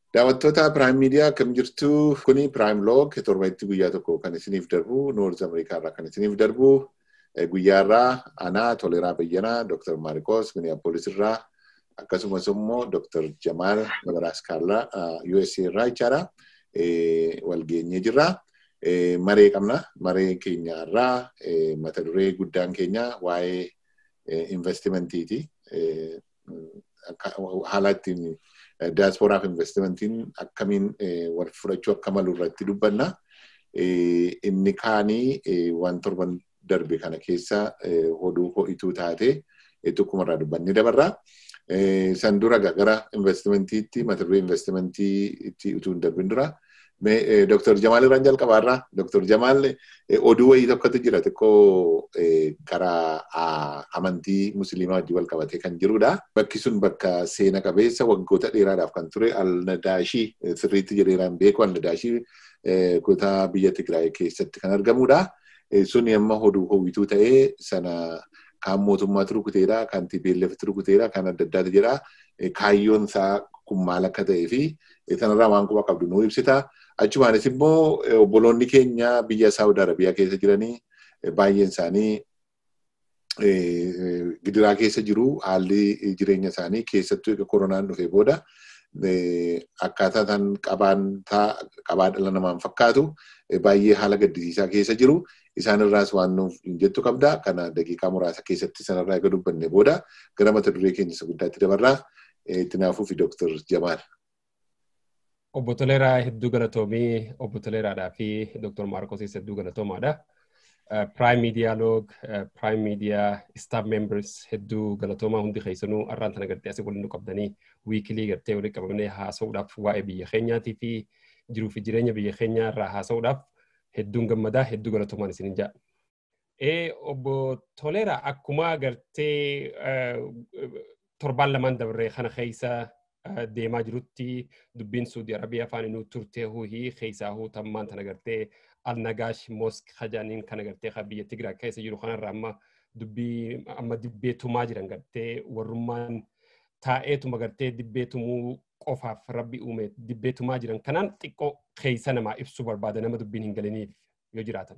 Daawwattoota Piraayim Miidiyaa akkam jirtu kuni Piraayim Loog torbanitti guyyaa tokko kan isiniif darbu Noorz Ameerikaarraa kan isiniif darbu guyyaarraa anaa Toleraa Bayyanaa Dr. Maarikoos Miniyaapolis irraa akkasumas immoo Dr. Jamaal Nabaraskaarraa USA irraa jechaadha. Wal geenyee jirra. Maree qabna. Maree keenyaarraa mata duree guddaan keenya waa'ee investimentiiti. Haala ittiin daasporaaf investimentiin akkamiin wal fudhachuu akka malu irratti dubbanna. Inni kaanii waan torban darbe kana keessa oduu ho'ituu taate tokkumarraa dubbanni dabarra. San dura gara investimentiitti mata duree investimentiitti utuu hin darbin dura. Dr. Jamaal irraan jalqabaarraa. Dr. Jamaal oduu wayii tokkotu jira xiqqoo karaa amantii musliimaa wajjin wal qabatee kan jirudha. Bakki sun bakka seena qabeessa waggoota dheeraadhaaf kan ture Al-Nadaashii sirriitti jedheeraan beeku Al-Nadaashii kutaa biyya Tigraay keessatti kan argamudha. Suni amma oduu hawwituu ta'ee sana kan mootummaatu rukuteedha, kan TPLF rukuteedha, kan adda addaatu jira. Kaayyoon isaa kun maal akka ta'ee fi sanarraa waan quba qabdu nuu ibsita. Achumaanis immoo obboloonni keenya biyya Saawud Arabiyaa keessa jiranii baay'een isaanii gidiraa keessa jiru haalli jireenya isaanii keessattuu egaa koronaan dhufee booda akkaataa isaan qabaa dhala namaan fakkaatu baay'ee haala gaddisiisaa keessa jiru. Isaan irraas waan nuuf jettu qabda. Kana daqiiqaa muraasa keessatti sanarraa egaa dubbanne booda gara mata duree keenya isa guddaatti dabarraa. Tinaafuu fi Dooktar Jamaal. Obbo Toleeraa hedduu galatoomii obbo Toleeraadhaa fi Dooktar Maarkos hedduu galatoomaadha. Prime Media Log, Prime Media Staff Members hedduu galatoomaa hundi keessanuu har'aan tana gartee asii waliin nu qabdanii wiikilii gartee waliin qabamnee haasa'uudhaaf waa'ee biyya keenyaatii fi jiruu fi jireenya biyya keenyaa irraa haasa'uudhaaf hedduun gammadaa hedduu galatoomaan isinin jaa. Ee obbo Toleeraa akkuma gartee torbaan lamaan dabarree kana keessa deemaa jirutti dubbiin Suudi Arabiyaa afaan inni turtee huuhii keessaa huutammaan tana gartee alnagaash mosk hajaaniin kana gartee kan biyya Tigraay keessa jiru kanarraa amma dubbii amma dibbeetumaa jiran gartee warrummaan taa'eetuma gartee dibbeetumuu qofaaf rabbi uume dibbeetumaa jiran kanaan xiqqoo keessa namaa ibsuu barbaada nama dubbiin hin galiniif yoo jiraatan.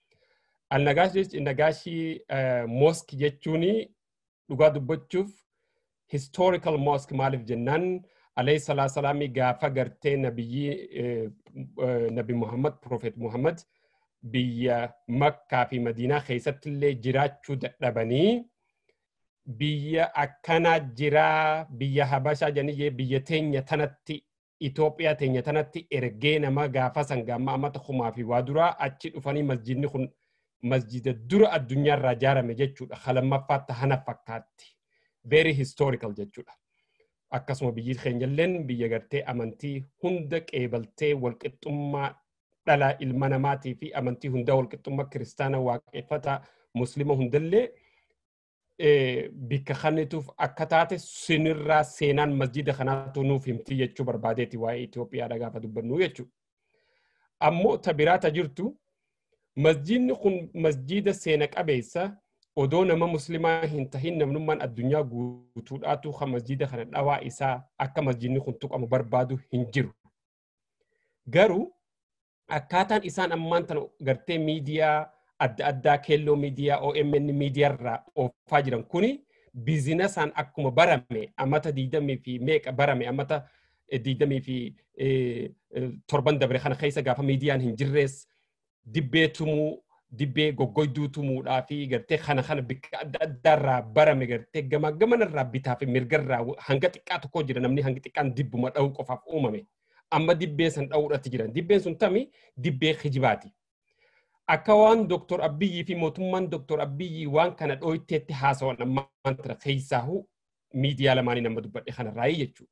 Alnagaashii mosk jechuun dhugaa dubbachuuf historical mosque maaliif jennaan alayhi salaa salaamii gaafa gartee nabiyyi nabi muhammad profeet muhammad biyya makkaa fi madiinaa keessatti illee jiraachuu dadhabanii biyya akkanaa jiraa biyya habashaa jeniyee biyya teenya tanatti Itoophiyaa teenya tanatti ergee nama gaafa san gaamma amata kumaa fi waa duraa achi dhufanii masjidni kun masjida dura addunyaarraa ijaarame jechuudha. Halammaffaatti hana fakkaatti. Very historical jechuudha. Akkasuma biyyi keenyalleen biyya gartee amantii hunda qeebaltee walqixxummaa dhala ilma namaatii fi amantii hundaa walqixxummaa kiristaana waaqeffata muslima hundallee bikka kannituuf akka taate sinirraa seenaan masjida kanaatu nuuf himti jechuu barbaadeeti waa'ee Itoophiyaadha gaafa dubbannu jechuudha. Ammoo ta biraata jirtu masjidni kun masjida seena qabeessa odoo nama muslimaa hin tahin namnummaan addunyaa guutuudhaatu kan masjida kana dhawaa isaa akka masjidni kun tuqamu barbaadu hin jiru. Garuu akkaataan isaan ammaan tana gartee miidiyaa adda addaa keelloo miidiyaa OMN miidiyaarraa oofaa jiran kuni biizinasaan akkuma barame amata diidamii fi meeqa barame amata diidamii fi torban dabre kana keessa gaafa miidiyaan hin jirrees dibbee tumuu dibbee goggoyduu tumuudhaa fi gartee kana kana bikka adda addaarraa barame gartee gama gamanarraa bitaa fi mirgarraa hanga xiqqaa tokko jira namni hangi xiqqaan dibbuma dha'uu qofaaf uumame. Amma dibbee san dha'uudhaatti jiran. Dibbeen sun tami dibbee kijibaati. Akka waan Dooktor Abiyyii fi mootummaan Dooktor Abiyyii waan kana dhooyteetti haasawan ammaan tana keessaahu miidiyaa lamaanii nama dubbadhe kanarraa jechuudha.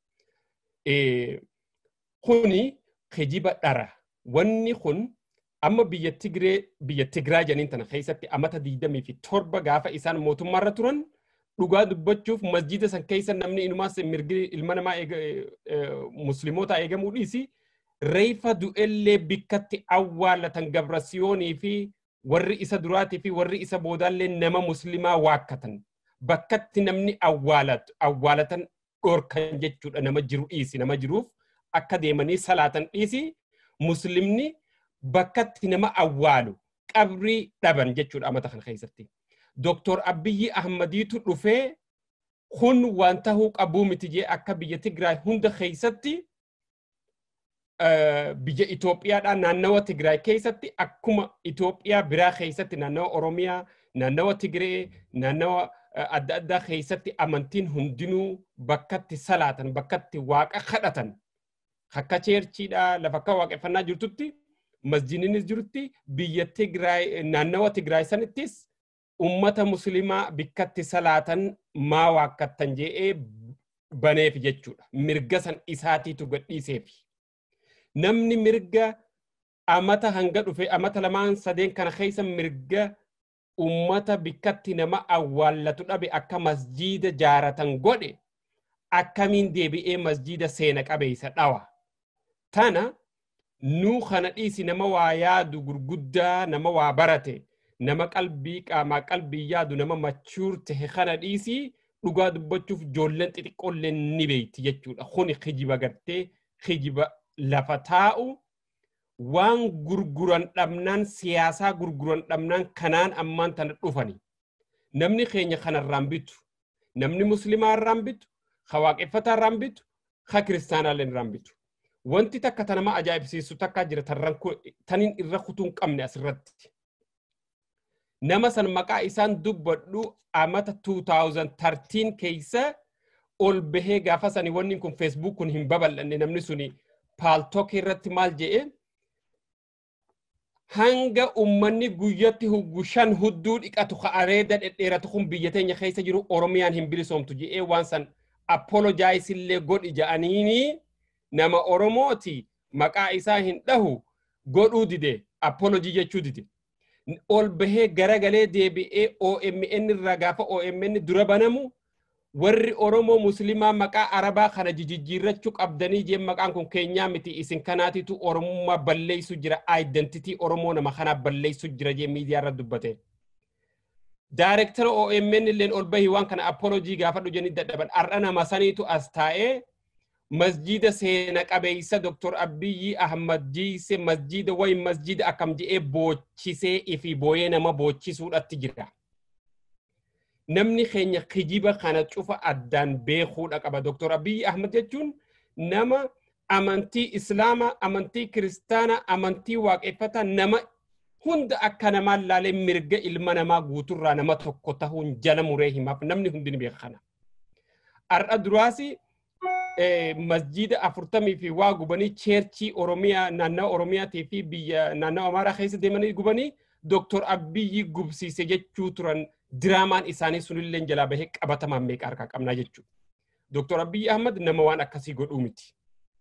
Kuni kijiba dhara. Wanni kun amma biyya Tigree biyya Tigraay janiin tana keessatti amata diidamii fi torba gaafa isaan mootummaarra turan dhugaa dubbachuuf masjida san keessa namni inumaas mirgi ilma namaa musliimoota eegamuu dhiisi reefa du'ellee bikkatti awwaalatan gabrasiyoonii fi warri isa duraatii fi warri isa boodaallee nama muslimaa waakkatan bakkatti namni awwaalatan dhorkan jechuudha nama jiru dhiisi nama jiruuf akka deemanii salaatan dhiisi muslimni bakkatti nama awwaalu qabrii dhaban jechuudha amata kana keessatti. Dooktor Abiyyi Ahmadiitu dhufee kun waan tahuu qabuu miti jee akka biyya Tigraay hunda keessatti biyya Itoophiyaadhaa naannawa Tigraay keessatti akkuma Itoophiyaa biraa keessatti naannawa Oromiyaa, naannawa Tigree, naannawa adda addaa keessatti amantiin hundinuu bakkatti salaatan, bakkatti waaqa kadhatan. Akka cheerchiidhaa lafa akka waaqeffannaa jirtutti masjiininis jirutti biyya Tigraay naannawa Tigraay sanittis ummata muslimaa bikkatti salaatan maa waakkattan je'ee baneef jechuudha. Mirga san isaatiitu gadhiiseefi. Namni mirga amata hanga dhufe amata lamaan sadeen kana keessa mirga ummata bikkatti nama awwaallatu dhabe akka masjiida jaaratan godhe akkamiin deebi'ee masjiida seena qabeessa dhawa. Tana nuu kana dhiisi nama waa yaadu gurguddaa nama waa barate. nama qalbii qaamaa qalbii yaadu nama machuur tahe kana dhiisii dhugaa dubbachuuf ijoolleen xixiqqoolleen ni beeyti jechuudha. Kuni kijiba gartee kijiba lafa taa'u waan gurguran dhabnaan siyaasaa gurguran dhabnaan kanaan ammaan tana dhufani. Namni keenya kanarraan bitu. Namni muslimaa irraan bitu, ka waaqeffataa irraan bitu, ka kiristaanaallee irraan bitu. Wanti takka tanama ajaa'ibsiisu takka jira taniin irra kutuu hin qabne asirratti. nama san maqaa isaan dubbadhu amata 2013 keessa ol bahee gaafa sani wanni kun feesbuuk kun hin babal'anne namni suni paaltook irratti maal jedhe hanga ummanni guyyatti huggu shan hudduu dhiqatu ka areeda dhedheeratu kun biyya teenya keessa jiru oromiyaan hin bilisoomtu jedhee waan san apolojaayisillee godhi ja'aniini nama oromooti maqaa isaa hin dhahu godhuu dide apolojii jechuu dide. ol bahee garagalee deebi'ee OMN irraa gaafa OMN dura banamu warri Oromoo Muslimaa maqaa Arabaa kana jijjiirrachuu qabdanii jeen maqaan kun keenyaa miti isin kanaatitu Oromummaa balleessu jira identitii Oromoo nama kanaa balleessu jira jee miidiyaa irra dubbate. Daayirektara OMN illeen ol bahii waan kana apolojii gaafa dhujanii dadhaban har'a nama saniitu as taa'ee masjida seena qabeeysa Dr. Abiyyi Ahmad jiise masjida wayi masjida akkam je'ee boochisee ifi booyee nama boochisuudhatti jira. Namni keenya kijiba kana cufa addaan beekuudha qaba. Dr. Abiyyi Ahmad jechuun nama amantii Islaamaa, amantii Kiristaanaa, amantii waaqeffataa nama hunda akka namaan laalee mirga ilma namaa guuturraa nama tokko tahuun jala muree himaaf namni hundi ni beeka kana. Har'a duraasi masjida afurtamii fi waa gubanii cheerchii oromiyaa naannawa oromiyaatii fi biyya naannawa amaaraa keessa deemanii gubanii dooktor abiyyi gubsiise jechuu turan diraamaan isaanii sunillee jalaa bahee qabatamaan meeqa harkaa qabnaa jechuudha. Dooktor Abiyyi Ahmad nama waan akkasii godhuu miti.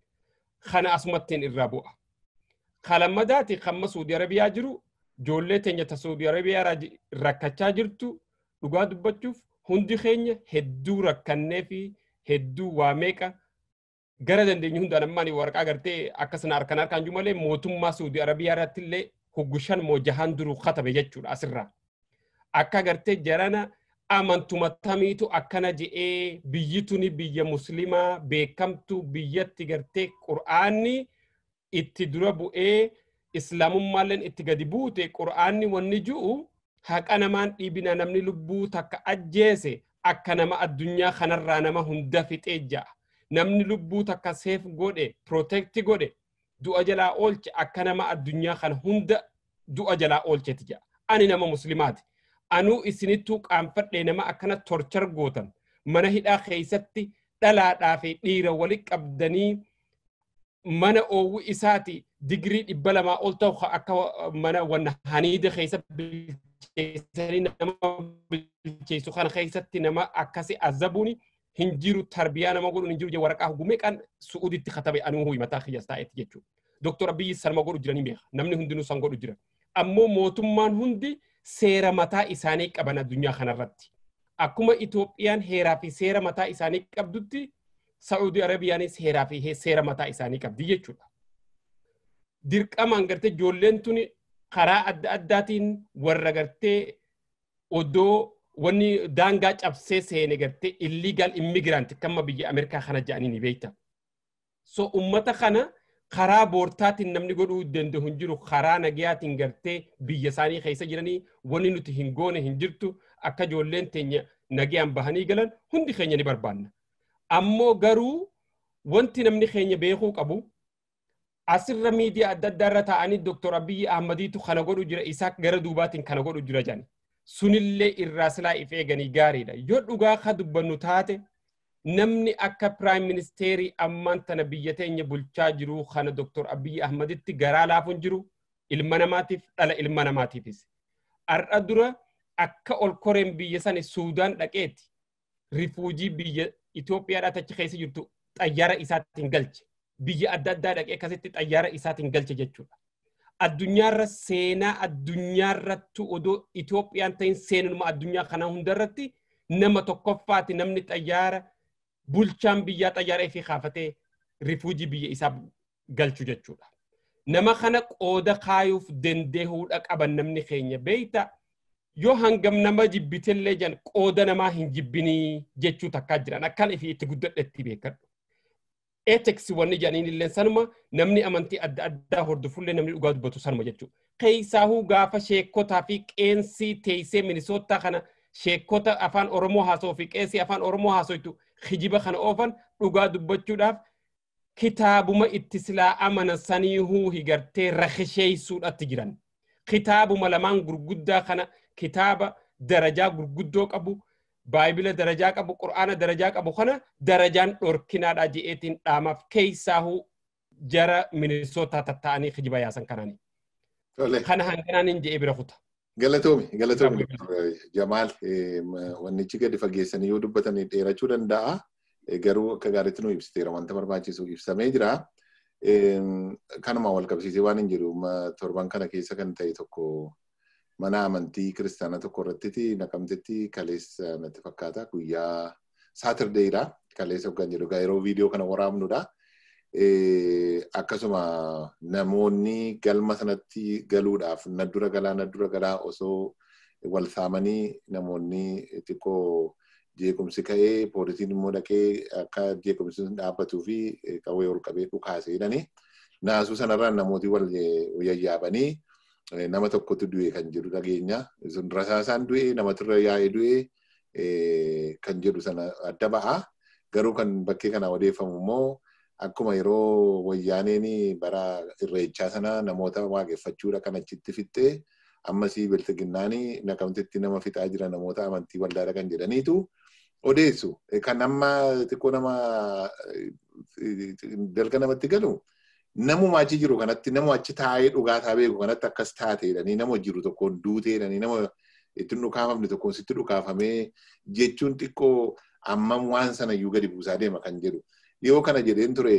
Kana asumattiin irraa bu'a. Kalammadaati kamma Suudi Arabiyaa jiru ijoollee teenya ta Suudi Arabiyaa rakkachaa jirtu dhugaa dubbachuuf hundi keenya hedduu rakkannee fi hedduu waa meeqa gara dandeenyu hundaan ammaan waraqaa gartee akkasana harkaan harkaan jiru malee mootummaa Suudi Arabiyaa irratti illee huggushan moo jahaan duruu katabe jechuudha asirraa. Akka gartee jarana amantuma tamiitu akkana je'ee biyyi tuni biyya muslimaa beekamtu biyyatti gartee qur'aanni itti dura bu'ee islaamummaalleen itti gadi buute qur'aanni wanni ji'u haqa namaan dhiibina namni lubbuu takka ajjeese akka nama addunyaa kanarraa nama hunda fixee ja'a. Namni lubbuu takka seef godhe, protecti godhe, du'a jalaa oolche akka nama addunyaa kana hunda du'a jalaa oolcheti ja'a. Ani nama muslimaati. Anuu isinittuu qaanfadhee nama akkana torchar gootan mana hidhaa keessatti dhalaadhaa fi dhiira wali qabdanii mana oowwu isaati digirii dhibba lamaa ol ta'u akka mana wanna haniida keessa bilcheessanii nama bilcheessu kana keessatti nama akkasi azabuuni hin jiru tarbiyaa nama godhuun hin jiru waraqaa hugumee qaan su'uuditti katabe anuu huyi mataa kiyyaas taa'etti jechuudha. Dooktor Abiyyi sanuma godhu jiranii beeka namni hundinuu san godhu jira. Ammoo mootummaan hundi seera mataa isaanii qaban addunyaa kanarratti. Akkuma Itoophiyaan heeraa fi seera mataa isaanii qabdutti Saa'udii Arabiyaanis heeraa fi seera mataa isaanii qabdi jechuudha. Dirqamaan gartee ijoolleen tuni karaa adda addaatiin warra gartee odoo wanni daangaa cabsee seene gartee illegal immigrant kamma biyya Ameerikaa kana jedhanii ni beekta. So ummata kana karaa boortaatiin namni godhuu danda'u hin jiru karaa nagayaatiin gartee biyya isaanii keessa jiranii wanni nuti hin goone hin jirtu akka ijoolleen teenya nagayaan bahanii galan hundi keenya ni barbaanna. Ammoo garuu wanti namni keenya beekuu qabu asirra miidiyaa adda addaa irra taa'anii Dr. Abiyyi Ahmadiitu kana godhu jira isaa gara duubaatiin kana godhu jira jedhani. Sunillee irraa silaa if eeganii gaariidha. Yoo dhugaa ka dubbannu taate namni akka piraayim ministeerii ammaan tana biyya teenya bulchaa jiru kana Dr. Abiyyi Ahmaditti garaa laafuun jiru ilma namaatiif dhala ilma namaatiifis. Har'a dura akka ol koreen biyya sani Suudaan dhaqeeti rifuujii biyya Itoophiyaadhaa achi keessa jirtu xayyaara isaatiin galche. Biyya adda addaa dhaqee akkasitti xayyaara isaatiin galche jechuudha. Addunyaarra seenaa addunyaarrattu odoo Itoophiyaan ta'in seenuma addunyaa kana hundarratti nama tokkoffaati namni xayyaara bulchaan biyyaa xayyaara ifii kaafatee rifuujii biyya isaa galchu jechuudha. Nama kana qooda kaayuuf dandeehuudha qaban namni keenya beeyta yoo hangam nama jibbitellee jan qooda namaa hin jibbinii jechuu takkaa jiran akkan ifii itti guddadhetti beekadhu. Etex wanni jedhaniin illee sanuma namni amantii adda addaa hordofullee namni dhugaa dubbatu sanuma jechuudha. Keessaahuu gaafa sheekotaa fi qeensii teessee minisootaa kana sheekota afaan Oromoo haasa'uu fi qeesii afaan Oromoo haasa'u hijiba kana oofan dhugaa dubbachuudhaaf kitaabuma itti silaa amana saniihuu higartee rakisheessuudhatti jiran. Kitaabuma lamaan gurguddaa kana kitaaba darajaa gurguddoo qabu baayibila darajaa qabu qur'aana darajaa qabu kana darajaan dhorkinaadha je'eetiin dhaamaaf keessaahuu jara minisootaa tatta'anii hijiba yaasan kanaani. Kana hanganaanin je'ee bira kuta. Galatoomi, galatoomi. Jamaal, wannichi gadi fageessanii yoo dubbatan dheerachuu danda'a. Garuu akka gaariitti nu ibsiteera wanta barbaachisu ibsamee jira. Kanuma wal qabsiisee waan hin jiru torban kana keessa kan ta'e tokko mana amantii kiristaanaa tokko irratti naqamtetti kaleessa natti fakkaata guyyaa saatirdeedha. Kaleessa kan jedhu yeroo viidiyoo kana waraabnudha. Akkasuma namoonni galma sanatti galuudhaaf na dura galaa na dura galaa osoo wal saamanii namoonni xiqqoo jeequmsi ka'ee poolisiin immoo dhaqee akka jeequmsi sun dhaabbatuu fi qawwee ol qabee dhukaasee jedhani. Naasuu sanarraan namooti wal yayyaabanii nama tokkotu du'e kan jedhu dhageenya. Sun rasaasaan du'e namatirra yaa'ee du'e kan jedhu sana adda ba'a. Garuu kan bakkee kana odeeffamu immoo akkuma yeroo wayyaaneen bara irreechaa sana namoota waaqeffachuudha kan achitti fixxee ammasii biltiginnaanii naqamtetti nama fixaa jira namoota amantii waldaadha kan jedhaniitu odeessu. Kan amma xiqqoo nama dalga namatti galu namuma achi jiru kanatti nama achi taa'ee dhugaataa beeku kanatti akkas taateedhanii nama jiru tokkoon duuteedhanii nama ittiin dhukaafamne tokkoon sitti dhukaafamee jechuun xiqqoo ammam waan sana iyyuu gadi buusaa deema kan jedhu. Yoo kana jedheen ture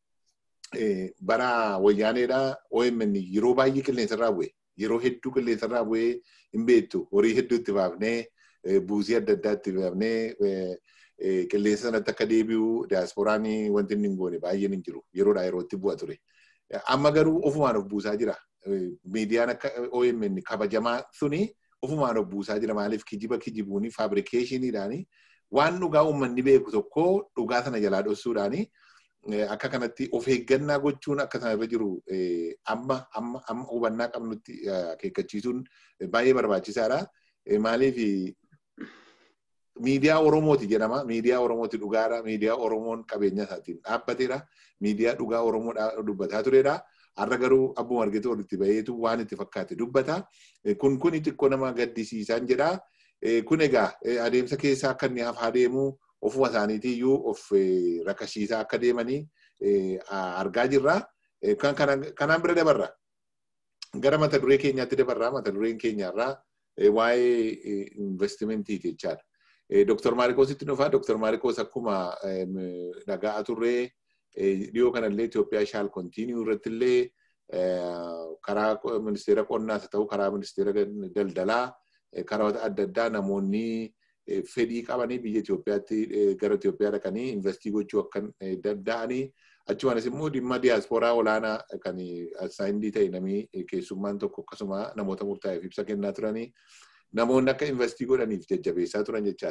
bara wayyaaneedha OMN yeroo baay'ee qilleensarraa bu'e. Yeroo hedduu qilleensarraa bu'ee hin beektu horii hedduu itti baafnee buusii adda addaa itti baafnee qilleensa sanatti akka deebi'u diyaasporaan wanti inni hin goone baay'een hin jiru. Yeroodhaa yerootti bu'a ture. Amma garuu ofumaan of buusaa jira. Miidiyaan akka OMN kabajamaa suni ofumaan of buusaa jira. Maaliif kijiba kijibuuni faabrikeeshiniidhaani waan dhugaa uummanni beeku tokko dhugaa sana jalaa dhoksuudhaani akka kanatti of eeggannaa gochuun akka sana irra jiru amma amma amma hubannaa qabnutti akeekkachiisuun baay'ee barbaachisaadha. Maaliif miidiyaa Oromooti jedhama. Miidiyaa Oromooti dhugaadha. Miidiyaa Oromoon qabeenya isaatiin dhaabbateedha. Miidiyaa dhugaa Oromoo dubbataa turedha. Har'a garuu abbuma argite walitti baheetu waan itti fakkaate dubbata. Kun kun xiqqoo nama gaddisiisaan jedha. Kun egaa adeemsa keessaa akka inni hafaa deemu ofuma isaaniitiiyyuu of rakashiisaa akka deemanii argaa jirra. Kanaan bira dabarra. Gara mata duree keenyaatti dabarra. Mata dureen keenyarraa waa'ee investimentiiti jechaadha. Dr. Maarikoositti dhufaa. Dr. Maarikoos akkuma dhaga'aa turree dhiyoo kanallee Itoophiyaa shaal kontiiniyuu irratti illee karaa ministeera qonnaas haa ta'u karaa ministeera daldalaa karaa adda addaa namoonni fedhii qabanii biyya Itoophiyaatti gara Itoophiyaa dhaqanii investii gochuu akka danda'anii achumanis immoo dhimma diyaaspooraa olaanaa kan saayindii ta'e namni keessummaan tokko akkasuma namoota murtaa'eef ibsa kennaa turanii namoonni akka investii godhaniif jajjabeessaa turan jechaadha.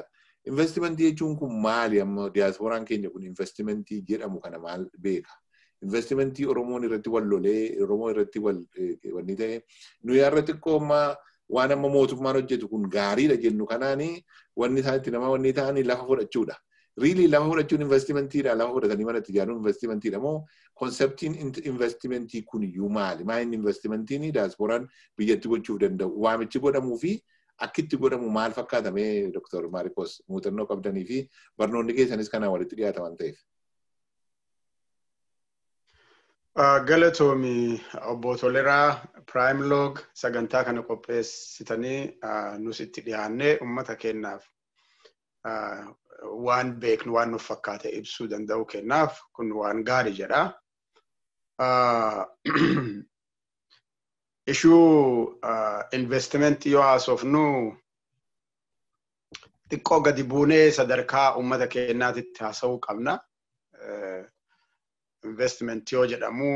Investimentii jechuun kun maali amma diyaaspooraan keenya kun investimentii jedhamu kana maal beeka? Investimentii Oromoon irratti wal lolee Oromoo irratti wal wanni ta'e nuyi har'a xiqqoo ammaa waan amma mootummaan hojjetu kun gaariidha jennu kanaani wanni isaan itti nama wanni ta'anii lafa fudhachuudha. Riilii lafa fudhachuun investimentiidha lafa fudhatanii mana itti ijaaruun investimentiidha moo konseptiin investimentii kun iyyuu maali? Maa inni investimentiin diyaaspooraan biyyatti gochuuf danda'u waamichi godhamuu fi akkitti godhamu maal fakkaatamee Dr. Maarikos muuxannoo qabdanii fi barnoonni keessanis kanaan walitti dhiyaata waan ta'eef. Galatoomi obbo Toleraa Prime Log sagantaa kana qopheessitanii nus itti dhiyaannee uummata keenyaaf waan beeknu waan nuuf fakkaate ibsuu danda'u kennaaf kun waan gaarii jedha. Ishuu investimentii yoo haasofnu xiqqoo gadi buunee sadarkaa uummata keenyaatitti haasa'uu qabna. Investment yoo jedhamu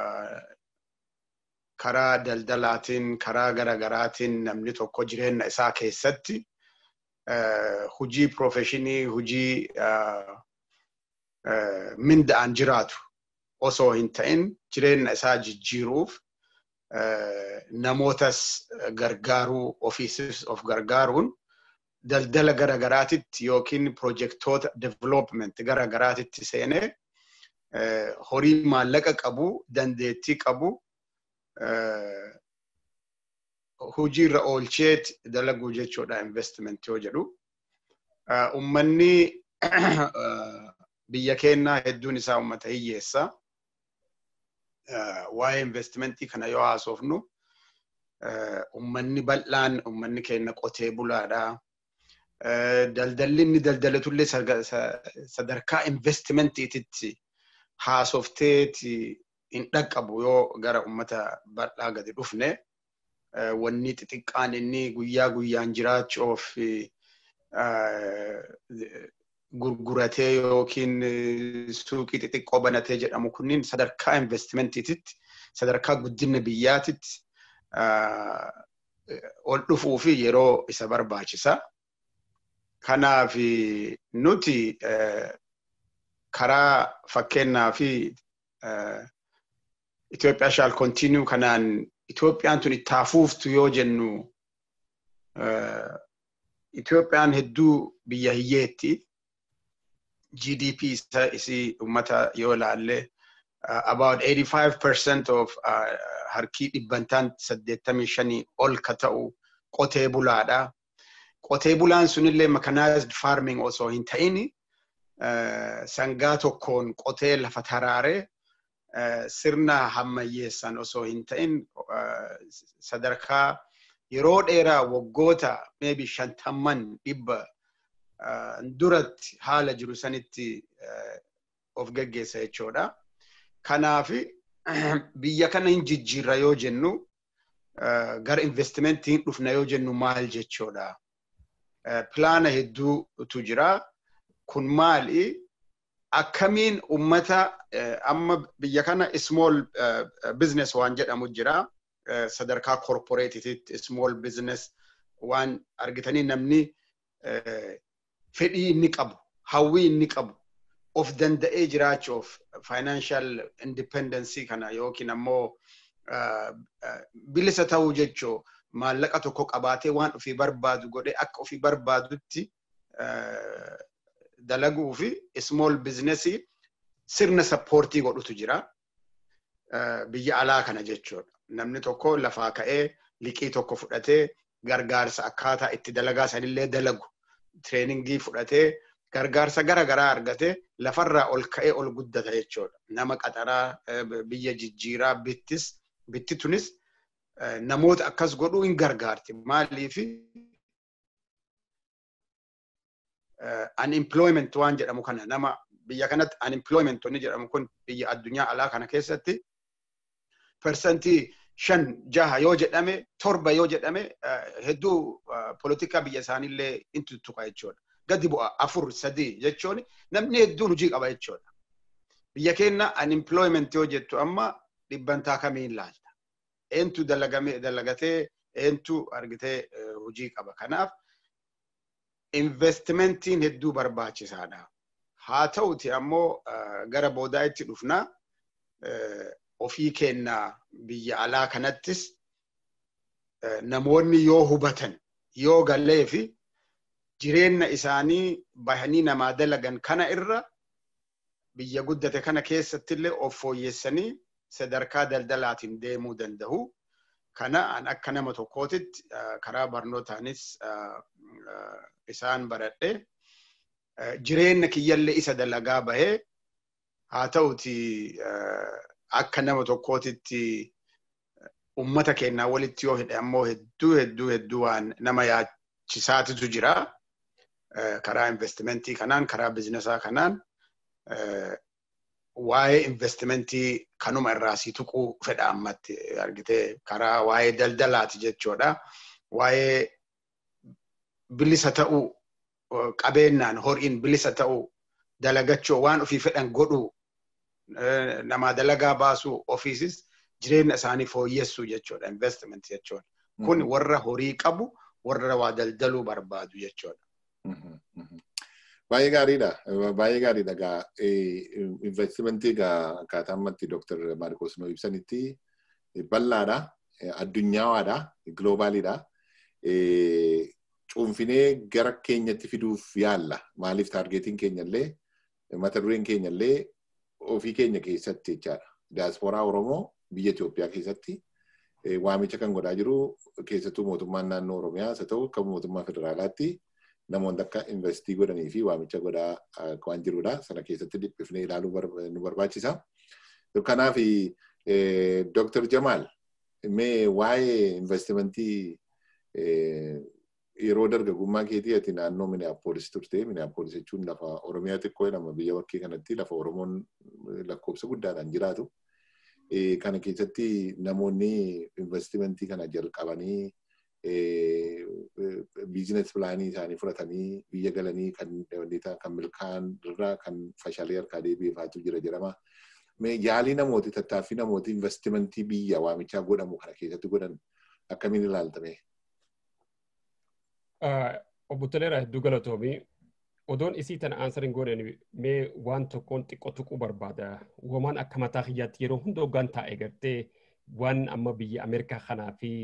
karaa daldalaatiin karaa garagaraatiin namni tokko jireenya isaa keessatti hujii profeshinii hujii minda'an jiraatu osoo hin ta'in jireenya isaa jijjiiruuf namootas gargaaruu ofiisis of gargaaruun daldala garagaraatitti yookiin projektoota development garagaraatitti seenee horii maallaqa qabu dandeettii qabu hojiirra oolcheet dalaguu jechuudha investment yoo jedhu. Ummanni biyya keenyaa hedduun isaa ummata hiyyeessa. Waa'ee investimentii kana yoo haasofnu ummanni bal'aan ummanni keenya qotee bulaadha. Daldalli inni daldalatullee sadarkaa investimentiititti haasofteeti hin dhaqqabu yoo gara ummata bal'aa gadi dhufne wanni xixiqqaan inni guyyaa guyyaan jiraachuuf gurguratee yookiin suuqii xixiqqoo banatee jedhamu kunniin sadarkaa investimentiititti sadarkaa guddina biyyaatitti ol dhufuu fi yeroo isa barbaachisa. Kanaaf nuti karaa fakkeenyaa fi Itoophiyaa shall continue kanaan Itoophiyaan tun itti hafuuftu yoo jennu Itoophiyaan hedduu biyya hiyyeetti. GDP isii ummata yoo ilaalle about 85% of harkii dhibbantaan 85 ol ka ta'u qotee bulaadha. Qotee bulaan sunillee mechanized farming osoo hin ta'in sangaa tokkoon qotee lafa taraaree sirna hammayyeessan osoo hin ta'in sadarkaa yeroo dheeraa waggoota maybe shantamman dhibba duratti haala jiru sanitti of geggeessa jechuudha. Kanaaf biyya kana hin jijjiirra yoo jennu gara investimentii hin dhufna yoo jennu maal jechuudha. Pilaana hedduutu jira. Kun maali? Akkamiin ummata amma biyya kana small business waan jedhamu jira. Sadarkaa corporateetitti small business waan argitanii namni fedhii inni qabu, hawwii inni qabu, of danda'ee jiraachuuf financial independence kana yookiin ammoo bilisa ta'uu jechuu maallaqa tokko qabaatee waan ofii barbaadu godhee akka ofii barbaadutti dalaguu fi small business sirna sappoortii godhutu jira. Biyya alaa kana jechuudha. Namni tokko lafaa ka'ee liqii tokko fudhatee gargaarsa akkaataa itti dalagaa sanillee dalagu. Tireeningii fudhatee gargaarsa gara garaa argatee lafarraa ol ka'ee ol guddata jechuudha. Nama qaxaraa biyya jijjiiraa bittis bitti tunis namoota akkas godhuu hin gargaarti. Maaliif unemployment waan jedhamu kana nama biyya kanatti unemployment wanni jedhamu kun biyya addunyaa alaa kana keessatti persentii shan jaha yoo jedhame torba yoo jedhame hedduu polotikaa biyya isaaniillee in tuttuqa jechuudha. Gadi bu'a afur sadii jechuun namni hedduun hojii qaba jechuudha. Biyya keenya unemployment yoo jettu amma dhibbantaa kamiin laalta. Eentu dalagatee eentu argitee hojii qaba. Kanaaf investimentiin hedduu barbaachisaadha. Haa ta'uti ammoo gara boodaa itti dhufna ofii keenna biyya alaa kanattis namoonni yoo hubatan yoo galee fi jireenya isaanii bahanii namaa dalagan kana irra biyya guddate kana keessattillee of fooyyessanii sadarkaa daldalaatiin deemuu danda'u. Kana an akka nama tokkootitti karaa barnootaanis isaan baradhe jireenya kiyyallee isa dalagaa bahee haa ta'uti akka nama tokkootitti ummata keenyaa walitti yoo hidhe ammoo hedduu hedduu hedduu waan nama yaachisaatitu jira. Karaa investimentii kanaan karaa bizinesaa kanaan waa'ee investimentii kanuma irraa si tuquu fedha ammatti argitee karaa waa'ee daldalaati jechuudha. Waa'ee bilisa ta'uu qabeenyaan horiin bilisa ta'uu dalagachuu waan ofii fedhan godhuu namaa dalagaa baasuu ofiisis jireenya isaanii fooyyessuu jechuudha investment jechuudha. Kun warra horii qabu warra waa daldaluu barbaadu jechuudha. Baay'ee gaariidha. Baay'ee gaariidha. Egaa investimentii egaa akkaataa ammatti Dooktar Maarkos nuu ibsanitti bal'aadha. Addunyaadha. Giloobaalidha. Cuunfinee gara keenyatti fiduuf yaalla. Maaliif taargeetiin keenyallee mata dureen keenyallee ofii keenya keessatti jechaadha. Diyaasporaa Oromoo biyya Itoophiyaa keessatti waamicha kan godhaa jiru keessattuu mootummaan naannoo Oromiyaas haa ta'u akka mootummaa federaalaatti namoonni akka investii godhanii fi waamicha godhaa waan jirudha. Sana keessatti dhiphifnee ilaaluu nu barbaachisa. Kanaaf Dr. Jamaal mee waa'ee investimentii yeroo dargaggummaa keetii ati naannoo Minneapolis turte. Minneapolis jechuun lafa Oromiyaa xiqqoo jedhama biyya bakkee kanatti lafa Oromoon lakkoofsa guddaadhaan jiraatu. Kana keessatti namoonni investimentii kana jalqabanii biizines pilaanii isaanii fudhatanii biyya galanii kan kan milkaa'an irraa kan fashaalee harkaa deebiifaatu jira jedhama. Yaalii namooti tattaaffii namooti investimentii biyya waamichaa godhamu kana keessatti godhan akkamiin ilaaltame? Obbo Toleeraa hedduu galatoomii. Odoon isii tana aansariin godhan mee waan tokkoon xiqqoo tuquu barbaada. Uumamaan akka mataa kiyyaatti yeroo hunda hoggaan taa'e gartee waan amma biyya Ameerikaa kanaa fi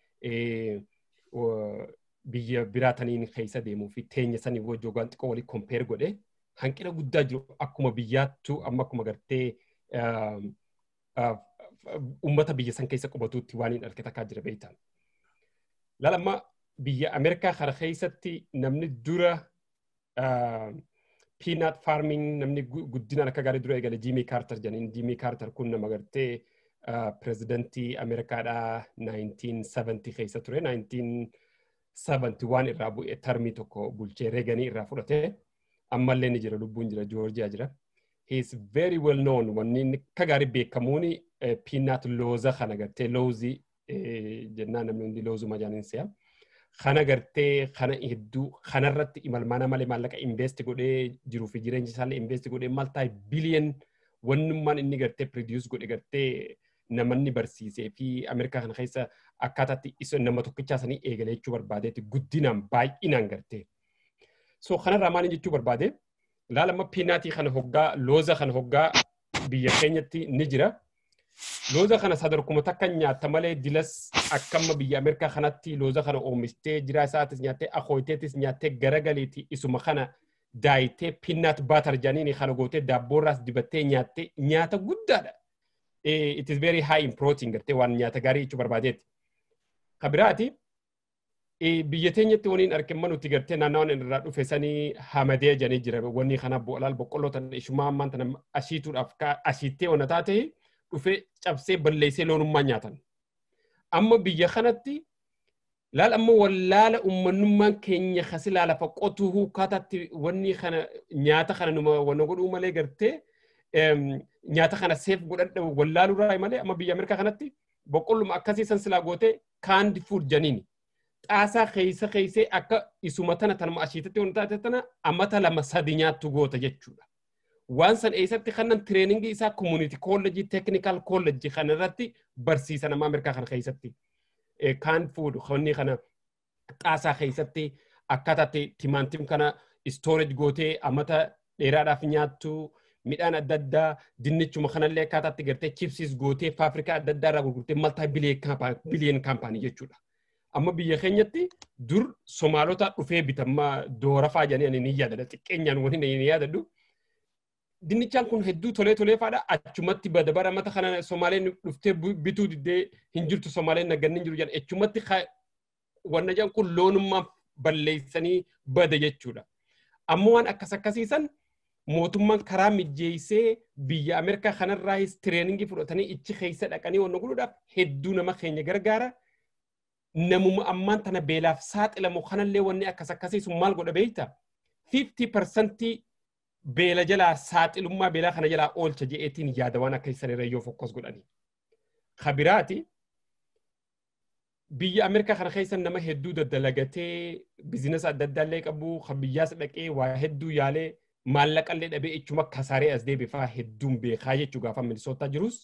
biyya biraataniin keessa deemuu fi teenya sanii wajjin hoggaan xiqqoo walii kompeer godhe hanqina guddaa jiru akkuma biyyaattu amma akkuma gartee uummata biyya san keessa qubatuutti waan hin arge takkaa jira beektan. Lalamma biyya Ameerikaa kana keessatti namni dura peanut farming namni guddinaan akka gaarii dura eegale Jimmy Carter jedhaniin Jimmy Carter kun nama gartee pirezidantii Ameerikaadhaa 1970 keessa ture 1971 irraa bu'ee tarmii tokko bulchee reeganii irraa fudhate ammallee ni jira lubbuun jira Joorjiyaa jira. He is very well known wanni inni akka gaarii beekamuun peanut looza kana gartee loozii jennaan namni hundi loozuma jaaniin si'a. kana gartee kana hedduu kanarratti imalmaana malee maallaqa invest godhee jiruu fi jireenya isaallee invest godhee maal taa'e biliyan wannummaan inni gartee produce godhe gartee namanni barsiisee fi Ameerikaa kana keessa akkaataatti isa nama tokkichaa sanii eegalee jechuu barbaadeetti guddinaan baay'inaan gartee. So kanarraa maal jechuu barbaade laalama piinaatii kana hoggaa looza kana hoggaa biyya keenyatti ni jira. Looza kana sadarkuma takka nyaatta malee dilas akkamma biyya Ameerikaa kanatti looza kana oomishtee jiraa isaatis nyaattee akooyiteetis nyaattee garagaleeti isuma kana daayitee pinnaat baatar jedhaniin kana gootee daabboorraas dibattee nyaattee nyaata guddaadha. It is very high in protein gartee waan nyaata gaarii jechuu barbaadeeti. Kabiraati biyya teenyatti waniin argimma nuti gartee naannawaan irraa dhufe sanii hamadee jedhanii jira wanni kana bo'olaal boqqolloo tana ishumaa ammaan tana ashiituudhaaf ashiittee wana taatee dhufee cabsee balleessee loonummaa nyaatan. Amma biyya kanatti laal amma wallaala uummanummaan keenya kasi laalafa qotuu huukaataatti wanni kana nyaata kana numa wanna godhuu malee gartee nyaata kana seef godhadha wallaalurraa malee amma biyya Ameerikaa kanatti boqqolluma akkasii san silaa gootee kaandi fuud janiini. Xaasaa keessa keessee akka isuma tana tanuma ashiitatti wanti taate tana amata lama sadi nyaattu goota jechuudha. waan san eessatti kanan tireeningii isaa community college technical college kana irratti barsiisan amma Ameerikaa kana keessatti kaan fuudhu konni kana xaasaa keessatti akkaataa timaantim kana storage gootee amata dheeraadhaaf nyaattu midhaan adda addaa dinnichuma kanallee akkaataatti gartee chipsiis gootee faafrikaa adda addaa irraa gurgurtee maltaa biliyen kaampaanii jechuudha. Amma biyya keenyatti dur Somaalota dhufee bitamma doora faa jedhanii ni yaadadha xiqqeenyaan wani ni yaadadhu. Dinnichaan kun hedduu tolee tolee faadha achumatti badabara mata kana Somaaleen dhuftee bituu diddee hin jirtu Somaaleen nagganni hin jiru jedhan achumatti wanna jedhan kun loonummaa balleessanii bada jechuudha. Ammoo waan akkas akkasiisan mootummaan karaa mijjeessee biyya Ameerikaa kanarraayis tireeningii fudhatanii ichi keessa dhaqanii wanna godhuudhaaf hedduu nama keenya gargaara. Namuma ammaan tana beelaaf saaxilamu kanallee wanni akkas akkasiisu maal godha beeyta? 50% beela jalaa saaxilummaa beelaa kana jalaa oolcha je'eetiin yaada waan akka isan irra yoo fokkos godhani. Kabiraati biyya Ameerikaa kana keessa nama hedduu daddalagatee bizinesa adda addaallee qabu kan biyyaas dhaqee waa hedduu yaalee maallaqallee dhabee ichuma kasaaree as deebifaa hedduun beekaa jechuu gaafa milisootaa jirus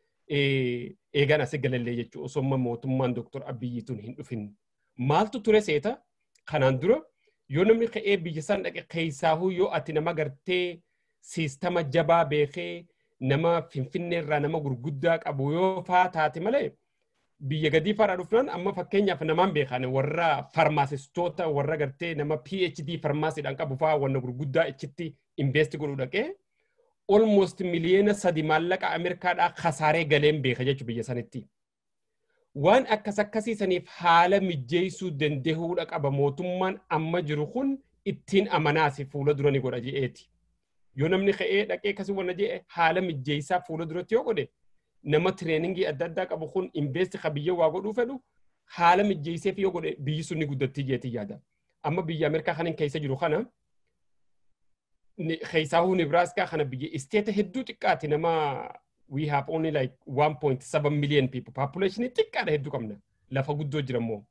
eegan asii galallee jechuu osoo mootummaan Dr. Abiyyituun hin dhufin. Maaltu ture seeta kanaan dura yoo namni ka'ee biyya san dhaqe keessaahuu yoo ati nama gartee siistama jabaa beekee nama finfinneerraa nama gurguddaa qabu yoo faa taate malee biyya gadii faadhaa dhufnaan amma fakkeenyaaf namaan beekan warra farmaasistoota warra gartee nama PhD farmaasiidhaan qabu faa wanna gurguddaa achitti invest godhuu dhaqee almost miliyoona sadi maallaqa Ameerikaadhaa kasaaree galeen beeka jechuudha biyya sanitti. Waan akkas akkasiisaniif haala mijjeessuu danda'uudha qaba mootummaan amma jiru kun ittiin amanaasi fuula dura ni godha je'eeti. Yoo namni ka'ee dhaqee akkasii wanna je'e haala mijjeessaa fuula duratti yoo godhe nama tireeningii adda addaa qabu kun investi ka biyya waa godhuu fedhu haala mijjeesseef yoo godhe biyyi sun ni guddattii jeetii yaada. Amma biyya Ameerikaa kanin keessa jiru kana keessaahuu Nebraaskaa kana biyya isteeta hedduu xiqqaati nama we have only like 1.7 million people population xiqqaadha hedduu qabna lafa guddoo jira immoo.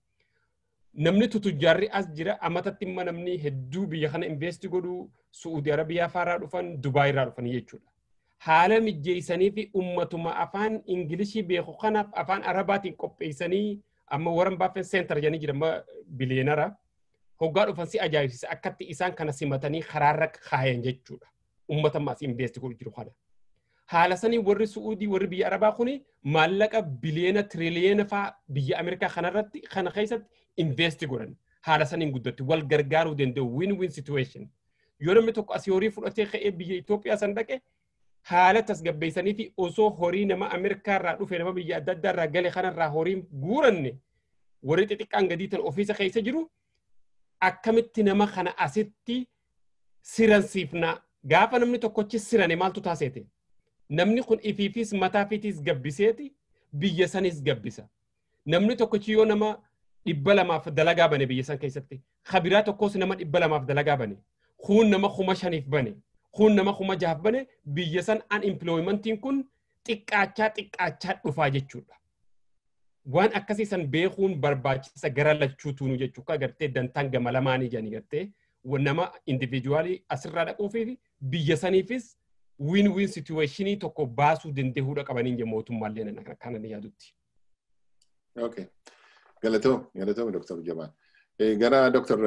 Namni tutujjaarri as jira amatatti imma namni hedduu biyya kana investi godhu Su'uudi Arabiyaa faaraa dhufan Dubaay irraa dhufan jechuudha. haala mijjeessanii fi ummatuma afaan ingilishii beeku kanaaf afaan arabaatiin qopheessanii amma waran baafen seentar jedhanii jira biliyeenara hoggaa dhufan si ajaa'ibsiisa akkatti isaan kana simatanii karaarra kaayan jechuudha ummata maas investi godhu jiru kana. Haala sanii warri Su'uudii warri biyya Arabaa kuni maallaqa biliyeena tiriliyeena faa biyya Ameerikaa kanarratti kana keessatti investi godhan haala saniin guddatti wal gargaaruu danda'u win-win situation. Yoo namni tokko asii horii fudhatee ka'ee biyya Itoophiyaa san dhaqe haala tasgabbeessanii fi osoo horii nama Ameerikaa irraa dhufe nama biyya adda addaa irraa gale kanarraa horiin guuranne warri xixiqqaan gadii tan ofiisa keessa jiru akkamitti nama kana asitti siransiifna gaafa namni tokkochi sirane maaltu taaseete namni kun ifiifis mataafiitis gabbiseeti biyya sanis gabbisa namni tokkochi yoo nama dhibba lamaaf dalagaa bane biyya san keessatti kabiraa tokkos nama dhibba lamaaf dalagaa bane kuun nama kuma shaniif bane kun nama kuma jaaf bane biyya san unemploymentiin kun xiqqaachaa xiqqaachaa dhufaa jechuudha. Waan akkasii san beekuun barbaachisa gara lachuutuunu jechuudha gartee dantaan gama lamaanii jedhanii gartee nama individuaalii asirraa dhaquu fi biyya saniifis win win situationii tokko baasuu danda'uudha qabaniin jedhu mootummaallee kana ni yaadutti. Okay. Galatoom, galatoom Dr. Jamaan. Gara Dr.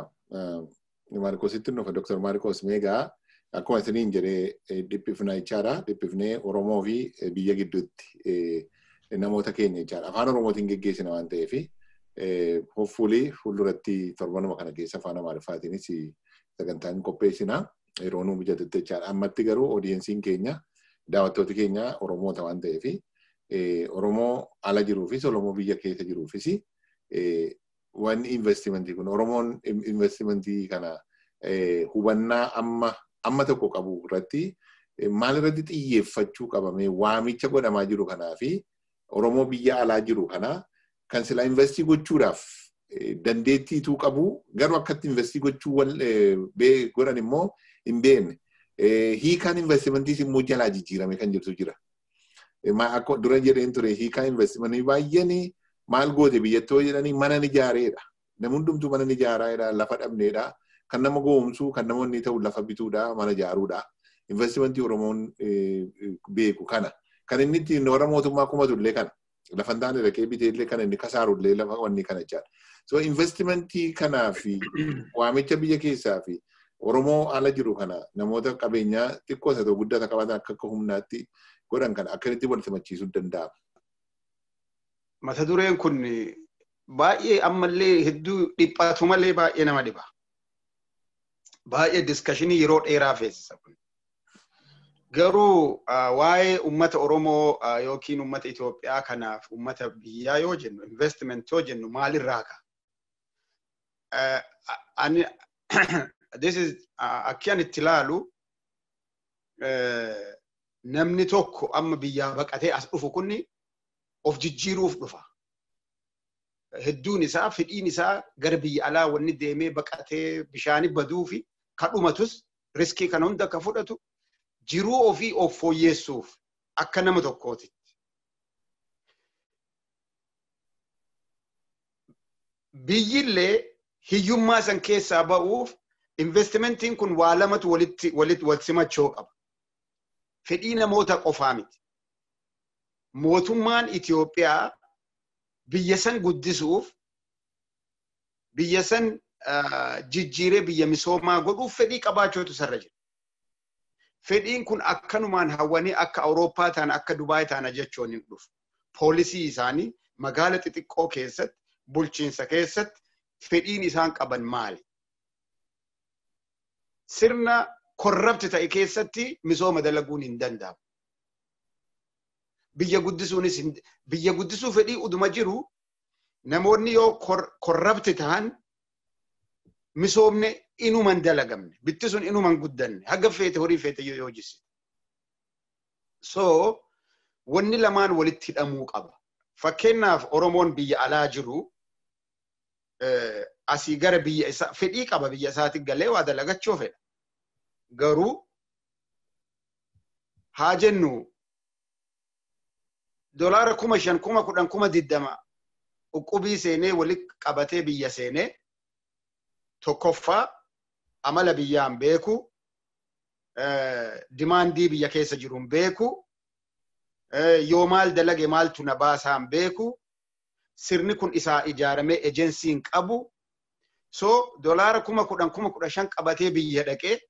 Maarikoositti nufa Dr. Maarikoos Meegaa akkuma isiniin jedhee dhiphifna jechaadha. Dhiphifnee Oromoo fi biyya gidduutti namoota keenya jechaadha. Afaan Oromootiin geggeessina waan ta'eef hoffuulii fuulduratti torbanuma kana keessa afaan Amaariffaatiinis sagantaan qopheessina. Yeroo nuu mijatutti jechaadha. Ammatti garuu oodiyensiin keenya daawwattooti keenya Oromoota waan ta'eef Oromoo ala jiruufis Oromoo biyya keessa jiruufis wanni investimentii kun Oromoon investimentii kana hubannaa amma amma tokko qabu irratti maal irratti xiyyeeffachuu qabame waamicha godhamaa jiru kanaa fi Oromoo biyya alaa jiru kana kan sila investii gochuudhaaf dandeettiituu qabu garuu akkatti investii gochuu godhan immoo hin beekne. Hiikaan investimentiis immoo jalaa jijjiirame kan jirtu jira. Akka dura jedheen ture hiikaan investimentii baay'een maal goote biyyattii jedhanii mana ijaareedha. Namni hundumtuu mana ijaaraadha lafa dhabneedha. kan nama goomsuu kan namoonni ta'u lafa bituudha mana ijaaruudha. Investimentii Oromoon beeku kana. Kan inni ittiin warra mootummaa kumatu illee kana. Lafa hin taane dhaqee bitee illee kana inni kasaaru illee lafa wanni kana jechaadha. So investimentii kanaa fi waamicha biyya keessaa fi Oromoo ala jiru kana namoota qabeenyaa xiqqoo isa ta'u guddaa qabaatan akka akka humnaatti godhan kana akkamitti wal simachiisuu danda'ama. Mata dureen kun baay'ee ammallee hedduu dhiphatu malee baay'ee nama dhiba. Baay'ee diskashinii yeroo dheeraa feesisa kun. Garuu waa'ee uummata Oromoo yookiin uummata Itoophiyaa kanaaf uummata biyyaa yoo jennu investment yoo jennu maalirraa ka'a? Ani this is akki ani itti ilaalu namni tokko amma biyyaa baqatee as dhufu kunni of jijjiiruuf dhufa. Hedduun isaa fedhiin isaa gara biyya alaa wanni deemee baqatee bishaanii baduu fi kan dhumatus riskii kana hunda akka fudhatu jiruu ofii of fooyyeessuuf akka nama tokkootitti. Biyyillee hiyyummaa san keessaa ba'uuf investimentiin kun waa lamatu walitti walitti wal simachoo qaba. Fedhii namoota qofaa miti. Mootummaan Itoophiyaa biyya san guddisuuf biyya san jijjiiree biyya misoomaa godhuuf fedhii qabaachuutu sarra jira. Fedhiin kun akkanumaan hawwanii akka Awurooppaa taana akka Dubaay taana jechuun hin dhufu. Poolisii isaanii magaala xixiqqoo keessatti bulchiinsa keessatti fedhiin isaan qaban maali? Sirna korrabti ta'e keessatti misooma dalaguun hin danda'amu. Biyya guddisuunis biyya guddisuu fedhii uduma jiru namoonni yoo korrabti ta'an misoomne inuman dalagamne bitti sun inuman guddanne haga feete horii feete yoo jisse. So wanni lamaan walitti hidhamuu qaba. Fakkeenyaaf Oromoon biyya alaa jiru asii gara biyya isaa fedhii qaba biyya isaatti galee waa dalagachuu fedha. Garuu haa jennu dolaara kuma shan kuma kudhan kuma diddama uqubii seenee walitti qabatee biyya seenee tokkoffaa amala biyyaan beeku dimaandii biyya keessa jiruun beeku yoo maal dalage maaltu na baasaan beeku sirni kun isaa ijaaramee ejensiin qabu so dolaara kuma kudhan kuma kudha shan qabatee biyya dhaqee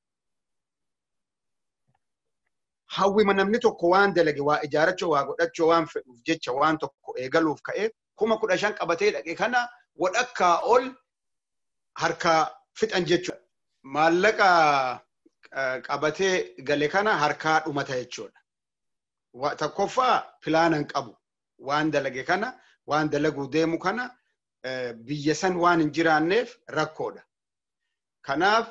hawwima namni tokko waan dalage waa ijaarachuu waa godhachuu waan fedhuuf jecha waan tokko eegaluuf ka'ee kuma kudha shan qabatee dhaqe kana wadhakkaa ol harkaa fixan jechuudha. Maallaqa qabatee gale kana harkaa dhumata jechuudha. Tokkoffaa pilaanan qabu waan dalage kana waan dalaguu deemu kana biyya san waan hin jiraanneef rakkoodha. Kanaaf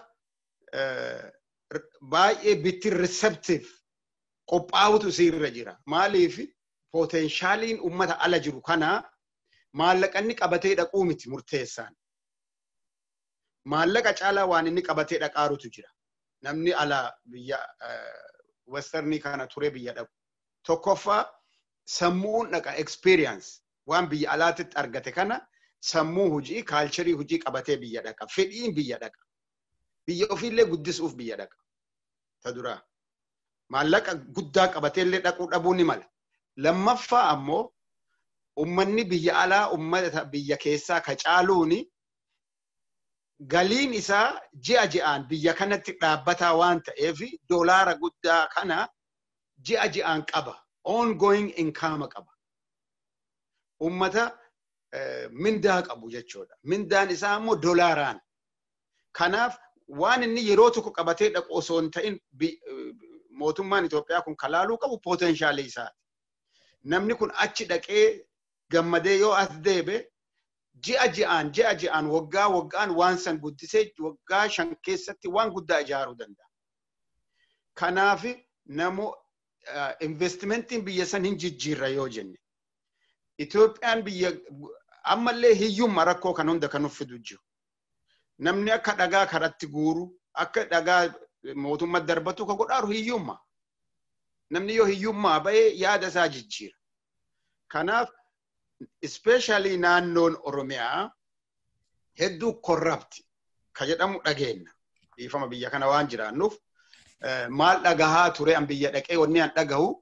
baay'ee bitti receptive qophaa'utu isiirra jira. Maaliif potenshaaliin ummata ala jiru kana maallaqanni qabatee dhaquu miti murteessaan. Maallaqa caalaa waan inni qabatee dhaqaarutu jira. Namni ala biyya westernii kana ture biyya dhaqu. Tokkoffaa sammuun dhaqa experience waan biyya alaatitti argate kana sammuu hujii kaalcharii hujii qabatee biyya dhaqa. Fedhiin biyya dhaqa. Biyya ofiillee guddisuuf biyya dhaqa. Ta duraa. maallaqa guddaa qabateellee dhaquu dhabuu ni mala. Lammaffaa ammoo ummanni biyya alaa ummata biyya keessaa ka caaluuni galiin isaa ji'a ji'aan biyya kanatti dhaabbataa waan ta'eef doolaara guddaa kana ji'a ji'aan qaba. Ongoing income qaba. Ummata mindaa qabu jechuudha. Mindaan isaa ammoo doolaaraan. Kanaaf waan inni yeroo tokko qabatee dhaqu osoo hin ta'in mootummaan Itoophiyaa kun kalaaluu qabu poteenshaalii isaati. Namni kun achi dhaqee gammadee yoo as deebe ji'a ji'aan ji'a ji'aan waggaa waggaan waan san guddisee waggaa shan keessatti waan guddaa ijaaruu danda'a. Kanaaf namo investimentiin biyya san hin jijjiirra yoo jenne. Itoophiyaan biyya ammallee hiyyumma rakkoo kan hunda kan uffidu jiru. Namni akka dhagaa karatti guuru akka dhagaa mootummaa darbatu ka godhaaru hiyyummaa. Namni yoo hiyyummaa ba'ee yaada isaa jijjiira. Kanaaf ispeeshaalii naannoon Oromiyaa hedduu korrapti ka jedhamu dhageenya. Dhiifama biyya kana waan jiraannuuf maal dhagahaa ture an biyya dhaqee wanni an dhagahu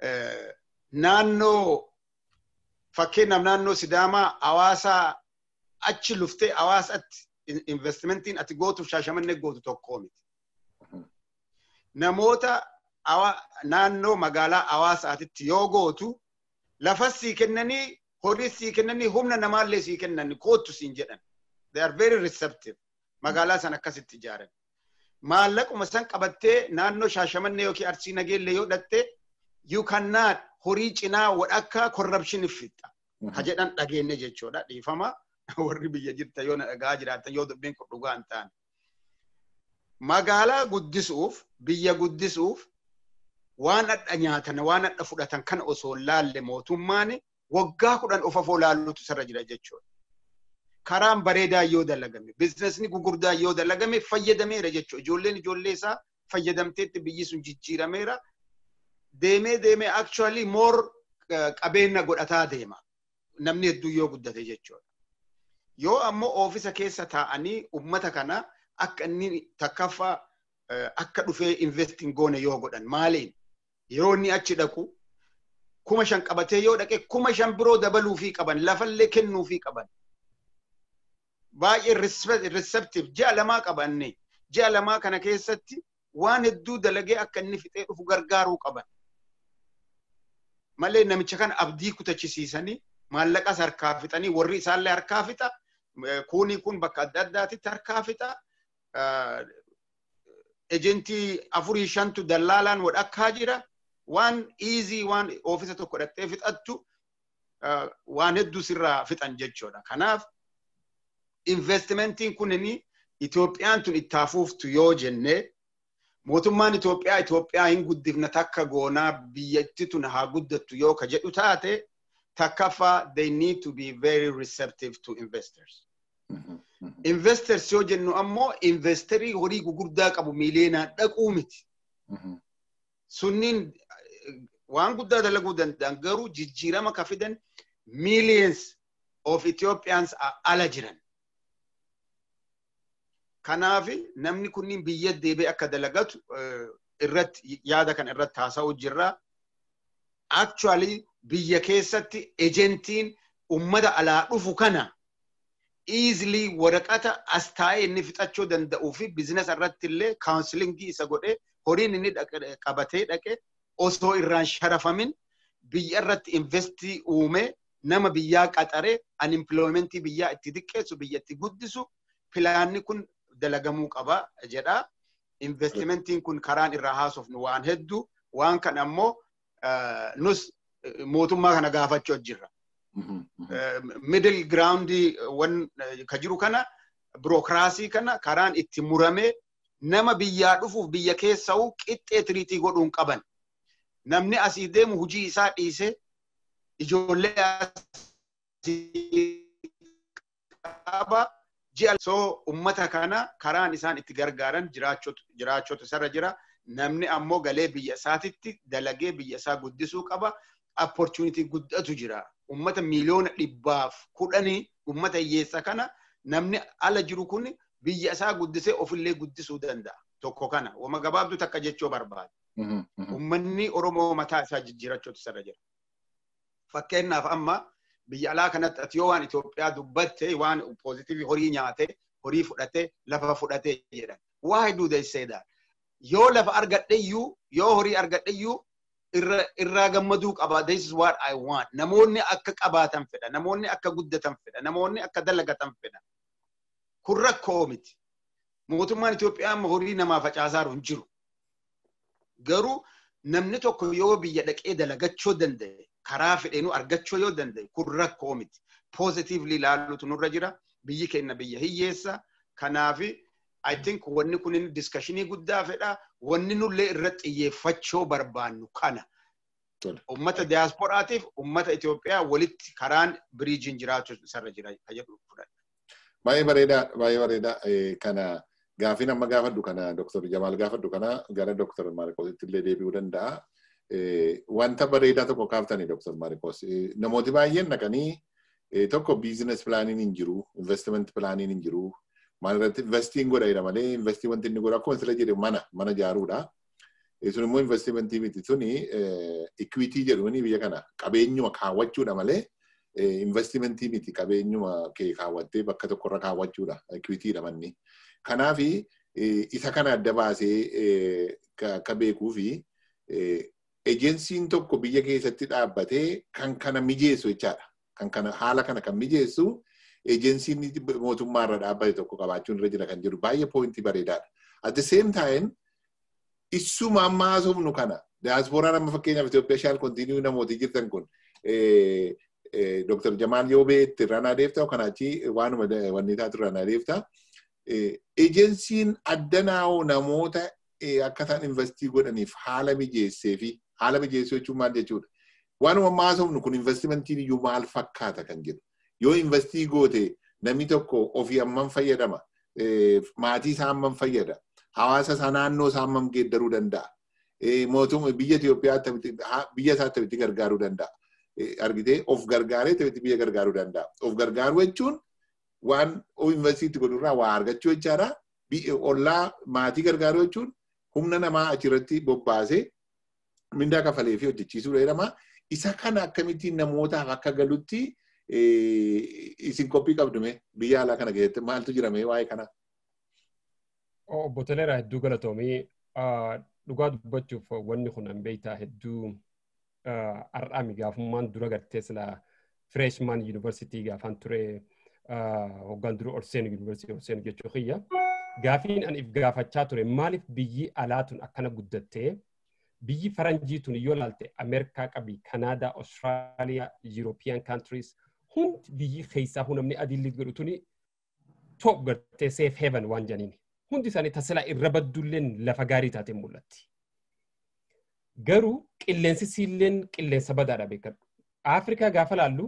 naannoo fakkeenyaaf naannoo Sidaamaa hawaasaa achi luftee hawaasatti investimentiin ati gootuuf shaashamannee gootu tokkoo miti. Namoota naannoo magaalaa hawaasaatitti yoo gootu lafas sii kennanii horiis sii kennanii humna namaallee sii kennanii koottu siin jedhan. They are very receptive. Magaalaa san akkasitti ijaaran. Maallaquma san qabattee naannoo shaashamannee yookiin arsii nageellee yoo dhatte you cannot horii cinaa wadhakka corruption fixxa. Ka jedhan dhageenne jechuudha dhiifama. Warri biyya jirta yoo na dhagaa jiraatan yoo dubbiin kun dhugaa hin taane. Magaalaa guddisuuf biyya guddisuuf waan adda nyaatan waan adda fudhatan kana osoo laalle mootummaan waggaa kudhan of afoo laalluutu sarra jira jechuudha. Karaan bareedaa yoo dalagame, bizinesni gugurdaa yoo dalagame fayyadameera jechuudha. Ijoolleen ijoollee isaa fayyadamteetti biyyi sun jijjiirameera. Deemee deemee actually more qabeenya godhataa deema. Namni hedduu yoo guddate jechuudha. Yoo ammoo oofisa keessa taa'anii ummata kana akka inni takkaffaa akka dhufee investing goone yoo godhan maaliin yeroo inni achi dhaqu kuma shan qabatee yoo dhaqe kuma shan biroo dabaluufii qaban lafallee kennuufii qaban. Baay'ee receptive ji'a lamaa qabanne ji'a lamaa kana keessatti waan hedduu dalagee akka inni fixee dhufu gargaaruu qaban. Malee namicha kana abdii kutachisiisanii maallaqas harkaa fixanii warri isaallee harkaa fixa kuunii kun bakka adda addaatitti harkaa fixa. ejentii afurii shantu dallaalaan wadhakkaa jira waan easy waan oofisa tokko dhattee fixattu waan hedduu sirraa fixan jechuudha. Kanaaf investimentiin kunini Itoophiyaan tun itti hafuuftu yoo jenne mootummaan Itoophiyaa Itoophiyaa hin guddifna takka goonaa biyyatti tun haa guddattu yoo ka jedhu taate takkaffaa they need to be very receptive to investors. Investors yoo jennu ammoo investerii horii gugurdaa qabu miileenaan dhaquu miti. Sunniin waan guddaa dalaguu danda'an garuu jijjiirama ka fidan millions of Ethiopians ala jiran. Kanaaf namni kunniin biyya deebi'ee akka dalagatu irratti yaada kan irratti haasa'u jirra. Actually biyya keessatti ejentiin ummata alaa dhufu kana easily waraqata as taa'ee inni fixachuu danda'uu fi bizinesa irratti illee kaawunsilingii isa godhee horiin inni qabatee dhaqe osoo irraan sharafamin biyya irratti investii uume nama biyyaa qaxaree unemploymentii biyyaa itti xiqqeessu biyya itti guddisu pilaanni kun dalagamuu qaba jedha. Investimentiin kun karaan irraa haasofnu waan hedduu waan kan ammoo nus mootummaa kana gaafachuu jirra. middle ground wan ka jiru kana birokiraasii kana karaan itti muramee nama biyyaa dhufuuf biyya keessa'u qixxee tiriitii godhuun qaban. Namni asii deemu hujii isaa dhiisee ijoollee qaba ji'a soo ummata kana karaan isaan itti gargaaran jiraachotu isarra jira. Namni ammoo galee biyya isaatitti dalagee biyya isaa guddisuu qaba. Opportunity guddatu jira. ummata miliyoona dhibbaaf kudhanii ummata hiyyeessa kana namni ala jiru kun biyya isaa guddisee ofillee guddisuu danda'a. Tokko kana wama gabaabduu takka jechuu barbaada. Ummanni Oromoo mataa isaa jijjiirachuutu isarra jira. Fakkeenyaaf amma biyya alaa kanatti ati yoo waan Itoophiyaa dubbatte waan poozitiivii horii nyaate horii fudhate lafa fudhate jedhan. Why do they say that? Yoo lafa argadheyyuu yoo horii argadheyyuu irraa gammaduu qaba. This is what I want. Namoonni akka qabaatan fedha. Namoonni akka guddatan fedha. Namoonni akka dalagatan fedha. Kun rakkoo miti. Mootummaan Itoophiyaa amma horii namaa facaasaa hin jiru. Garuu namni tokko yoo biyya dhaqee dalagachuu danda'e karaa fedheenuu argachuu yoo danda'e kun rakkoo miti. Positively ilaaluutu nurra jira. Biyyi keenya biyya hiyyeessa. Kanaafi I think wanni kun diskashinii guddaa fedha. Wanni nullee irratti xiyyeeffachuu barbaannu kana. Ummata diyaasporaatiif ummata Itoophiyaa walitti karaan biriijiin jiraachuu isarra jira jedhu fudhadha. Baay'ee bareedaa baay'ee bareedaa kana gaafiin amma gaafadhu kana Dr. Jamaal gaafadhu kana gara Dr. Maarikoositti illee deebi'uu danda'a. Wanta bareedaa tokko kaaftanii Dr. Maarikoos. Namooti baay'een dhaqanii tokko biizines pilaaniin hin jiru, investiment pilaaniin hin jiru, maalirratti investiin godha malee investii wanti inni godha akkuma sila jedhe mana mana ijaaruudha. Sun immoo investimentii miti suni ikwiitii jedhuni biyya kana qabeenyuma kaawwachuudha malee investimentii miti qabeenyuma kee kaawwattee bakka tokkorra kaawwachuudha equitiidha manni. Kanaaf isa kana adda baasee akka beekuu fi ejensiin tokko biyya keessatti dhaabbatee kan kana mijeessu jechaadha. Kan kana haala kana kan mijeessu ejensiin mootummaarra dhaabbate tokko qabaachuun irra jira kan jedhu baay'ee poointii bareedaadha. At the same time issuma amma haasofnu kana diyaaspooraan amma fakkeenyaaf Itoophiyaa shaal kontiiniyuu namooti jirtan kun Dr. Jamaal Yoobee itti irraan adeemta kanaachi waanuma wanni taatu irraan adeemta. Ejensiin addanaa'oo namoota akka isaan investii godhaniif haala mijeessee fi haala mijeessuu jechuun maal jechuudha. Waanuma amma haasofnu kun investimentiin iyyuu maal fakkaata kan jedhu. Yoo investii goote namni tokko ofii hammam fayyadama. Maatii isaa hammam fayyada. Hawaasa isaa naannoo isaa hammam geeddaruu danda'a. Mootummaa biyya Itoophiyaa biyya isaa akkamitti gargaaruu danda'a. Argitee of gargaaree akkamitti biyya gargaaruu danda'a. Of gargaaruu jechuun waan investiitti godhurraa waa argachuu jechaadha. Ollaa maatii gargaaruu jechuun humna namaa achirratti bobbaasee mindaa kafalee fi hojjechiisuu jedhama. Isa kana akkamittiin namootaaf akka galutti isin qophii qabdume biyya alaa kana keessatti maaltu jirame waa'ee kana? Obbo Toleeraa hedduu galatoomii dhugaa dubbachuuf wanni kun an beektaa hedduu har'aami gaafummaan dura gartee sila freshman university gaafaan ture hoggaan dura olseenu university olseenu jechuu kiyya. Gaafiin an if gaafachaa ture maaliif biyyi alaatun akkana guddattee biyyi faranjii tun yoo laalte Ameerikaa qabi, Kanaadaa, Austraaliyaa, European countries hundi biyyi keessaa namni adiilli godhu tuni top gartee safe haven waan janiini. Hundi isaanii tasilaa irra baddulleen lafa gaarii taateen mul'atti. Garuu qilleensi siilleen qilleensa badaadha beekadhu. Afrikaa gaafa laallu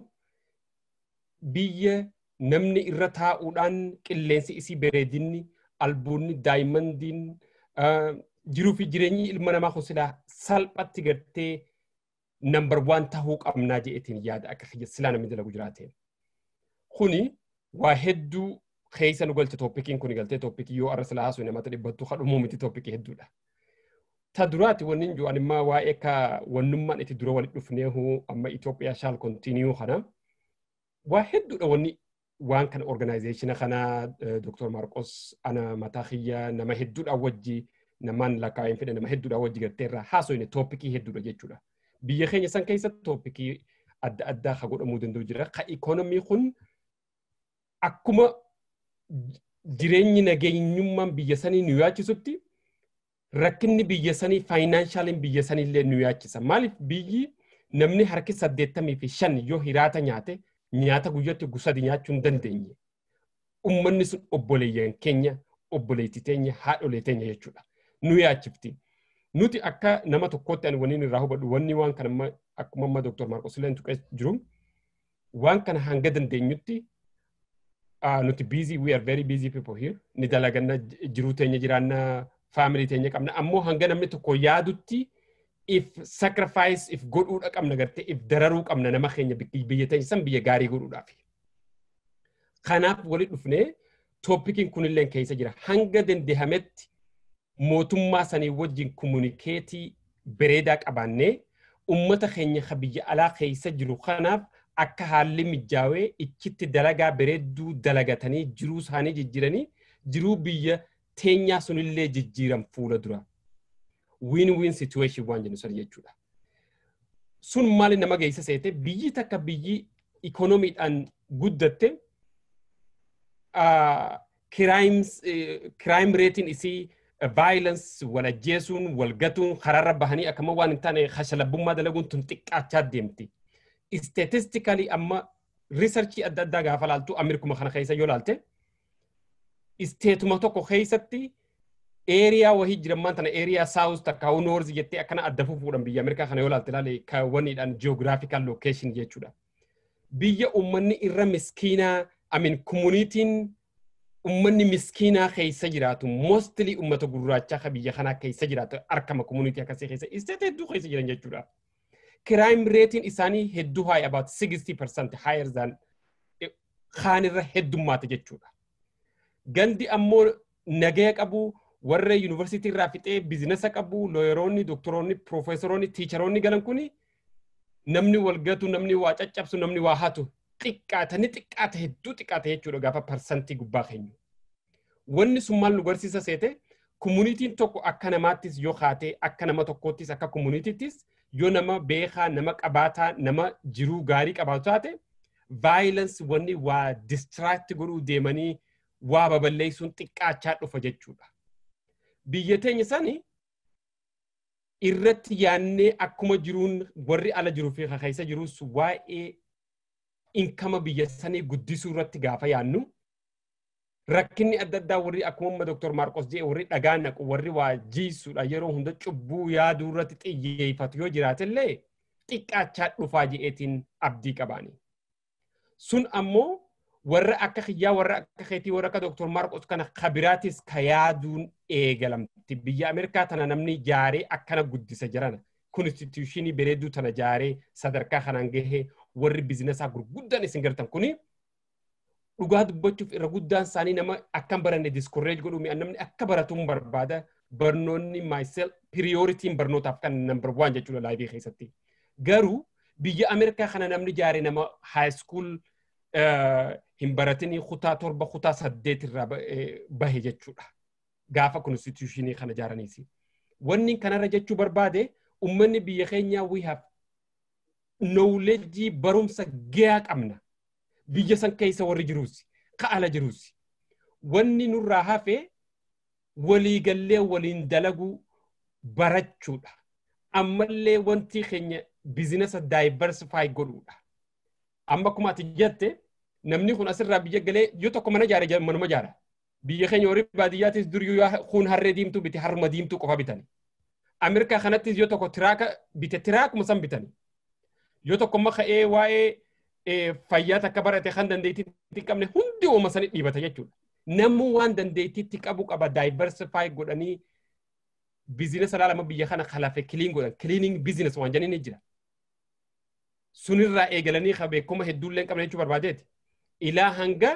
biyya namni irra taa'uudhaan qilleensi isii bareedinni albuunni daayimandiin jiruu fi jireenyi ilma namaa kun silaa salphatti gartee nambar waan tahuu qabnaa jedhetiin yaada akka kiyya silaa namni dalagu jiraate. Kuni waa hedduu keessa nu galche tooppikiin kun galtee tooppikii yoo arra silaa haasuu namatti dhibbattu kadhumuu miti tooppikii hedduudha. Ta duraati wanni jiru animmaa waa'ee ka wannummaan itti dura walitti dhufneehu amma Itoophiyaa shaal kontiiniyuu kana waa hedduudha wanni waan kana organizeeshina kana Dr. Marqos ana mataa kiyya nama hedduudhaan wajji namaan lakkaa'een fedhe nama hedduudhaan wajji gartee irraa haasofne tooppikii hedduudha jechuudha. Biyya keenya san keessa tooppikii adda addaa ka godhamuu danda'u jira. Ka ikoonomii kun akkuma jireenyi nageenyummaan biyya sanii nu yaachisutti rakkinni biyya sanii faayinaanshaaliin biyya sanii illee nu yaachisa. Maaliif biyyi namni harki saddeettamii fi shan yoo hiraata nyaate nyaata guyyatti gusadi nyaachuu hin dandeenye. Uummanni sun obboleeyyan keenya, obboleettii teenya, haadholee teenya jechuudha. Nu yaachifti. Nuti akka nama tokkootti ani waniin irraa hubadhu wanni waan kana akkuma amma Dr. Marqos illee tuqee jiru waan kana hanga dandeenyutti nuti busy we are very busy people here ni dalaganna jiruu teenya jiraanna family teenya qabna ammoo hanga namni tokko yaadutti if sacrifice if godhuudha qabna gartee if dararuu qabna nama keenya biyya teenya san biyya gaarii godhuudhaaf. Kanaaf walitti dhufnee tooppikiin kunillee keessa jira hanga dandehametti mootummaa sanii wajjin komunikeetii bareedaa qabaannee ummata keenya ka biyya alaa keessa jiru kanaaf akka haalli mijaawee ichitti dalagaa bareedduu dalagatanii jiruu isaanii jijjiiranii jiruu biyya teenyaa sunillee jijjiiran fuula dura. Win-win situation waan jennu sana jechuudha. Sun maali nama geessa seete biyyi takka biyyi ikoonomiidhaan guddatte kiraayim reetiin isii violence wal ajjeesuun wal gatuun karaarra bahanii akkama waan hin taane hashalabbummaa dalaguun tun xiqqaachaa deemti. Statistically amma riisarchii adda addaa gaafa laaltu Ameerikuma kana keessa yoo laalte isteetuma tokko keessatti eeriyaa wahii jirammaan tana eeriyaa saawus takka hawuu noorzi jettee akkana adda fufuudhaan biyya Ameerikaa kana yoo laalte ilaale kaawwaniidhaan geographical location jechuudha. Biyya uummanni irra miskiinaa amin komunitiin ummanni miskiinaa keessa jiraatu mostly ummata gurraachaa ka biyya kanaa keessa jiraatu arkama komunitii akkasii keessa isteet hedduu keessa jiran jechuudha. Crime ratein isaanii hedduu high about 60% higher than kaanirra heddummaata jechuudha. Gandi ammoo nagaya qabu warra yuunivarsiitii irraa fixee biizinasa qabu looyeroonni, doktoroonni, piroofeesoroonni, tiicharoonni galan kuni namni wal gatu, namni waa caccabsu, namni waa hatu xiqqaata ni xiqqaata hedduu xiqqaata jechuudha gaafa parsantii gubbaa keenyu. Wanni sun maal nu barsiisa seete komunitiin tokko akka namaattis yoo kaatee akka nama tokkoottis akka komunitiittis yoo nama beekaa nama qabaataa nama jiruu gaarii qabaatu taate vaayilansi wanni waa distiraakti godhuu deemanii waa baballeessuun xiqqaachaa dhufa jechuudha. Biyya teenya sani irratti yaannee akkuma jiruun warri ala jiruu fi keessa jirus waa'ee inkama biyya sanii guddisuu irratti gaafa yaannu rakkinni adda addaa warri akkuma Dr. Maarqos jedhe warri dhagaa naqu warri waa jiisuudha yeroo hunda cubbuu yaaduu irratti xiyyeeffatu yoo jiraatillee xiqqaachaa dhufaa je'eetiin abdii qabaani. Sun ammoo warra akka kiyyaa warra akka keetii warra akka Dr. Maarqos kana kabiraatis ka yaaduun eegalamti. Biyya Ameerikaa tana namni jaaree akkana guddisa jiran konstituushinii bareedduu tana jaaree sadarkaa kanaan gahee warri bizinesaa gurguddaan isin gartan kuni dhugaa dubbachuuf irra guddaan isaanii nama akkan baranne discourage godhu mi'a namni akka baratuun barbaada barnoonni myself prioritiin barnootaaf kan number one jechuudha laayivii keessatti. Garuu biyya Ameerikaa kana namni jaaree nama high school hin baratinii kutaa torba kutaa saddeet irraa bahe jechuudha. Gaafa konstituushinii kana jaaraniisi. Wanni kanarra jechuu barbaade ummanni biyya keenyaa we have knowledge barumsa gahaa qabna. Biyya san keessa warri jiruusi. Ka ala jiruusi. Wanni nurraa hafe waliigallee waliin dalagu barachuudha. Ammallee wanti keenya bizinesa diversify godhuudha. Amma akkuma ati jette namni kun asirraa biyya galee yoo tokko mana jaare manuma jaara. Biyya keenya warri baadiyyaatis dur yoo kun harree diimtuu bite harma diimtuu qofa bitani. Ameerikaa kanattis yoo tokko tiraaka bite tiraakuma san bitani. Yoo tokko amma ka'ee waa'ee fayyaa takka barate kan dandeettiitti qabne hundi ooma sanii dhiibata jechuudha. Namni waan dandeettiitti qabu qaba diversify godhanii bizinesa laalama biyya kana kalafe kiliin godhan kiliining bizines waan jedhanii ni jira. Sunirraa eegalanii ka beekuma hedduullee hin qabne jechuu barbaadeeti. Ilaa hanga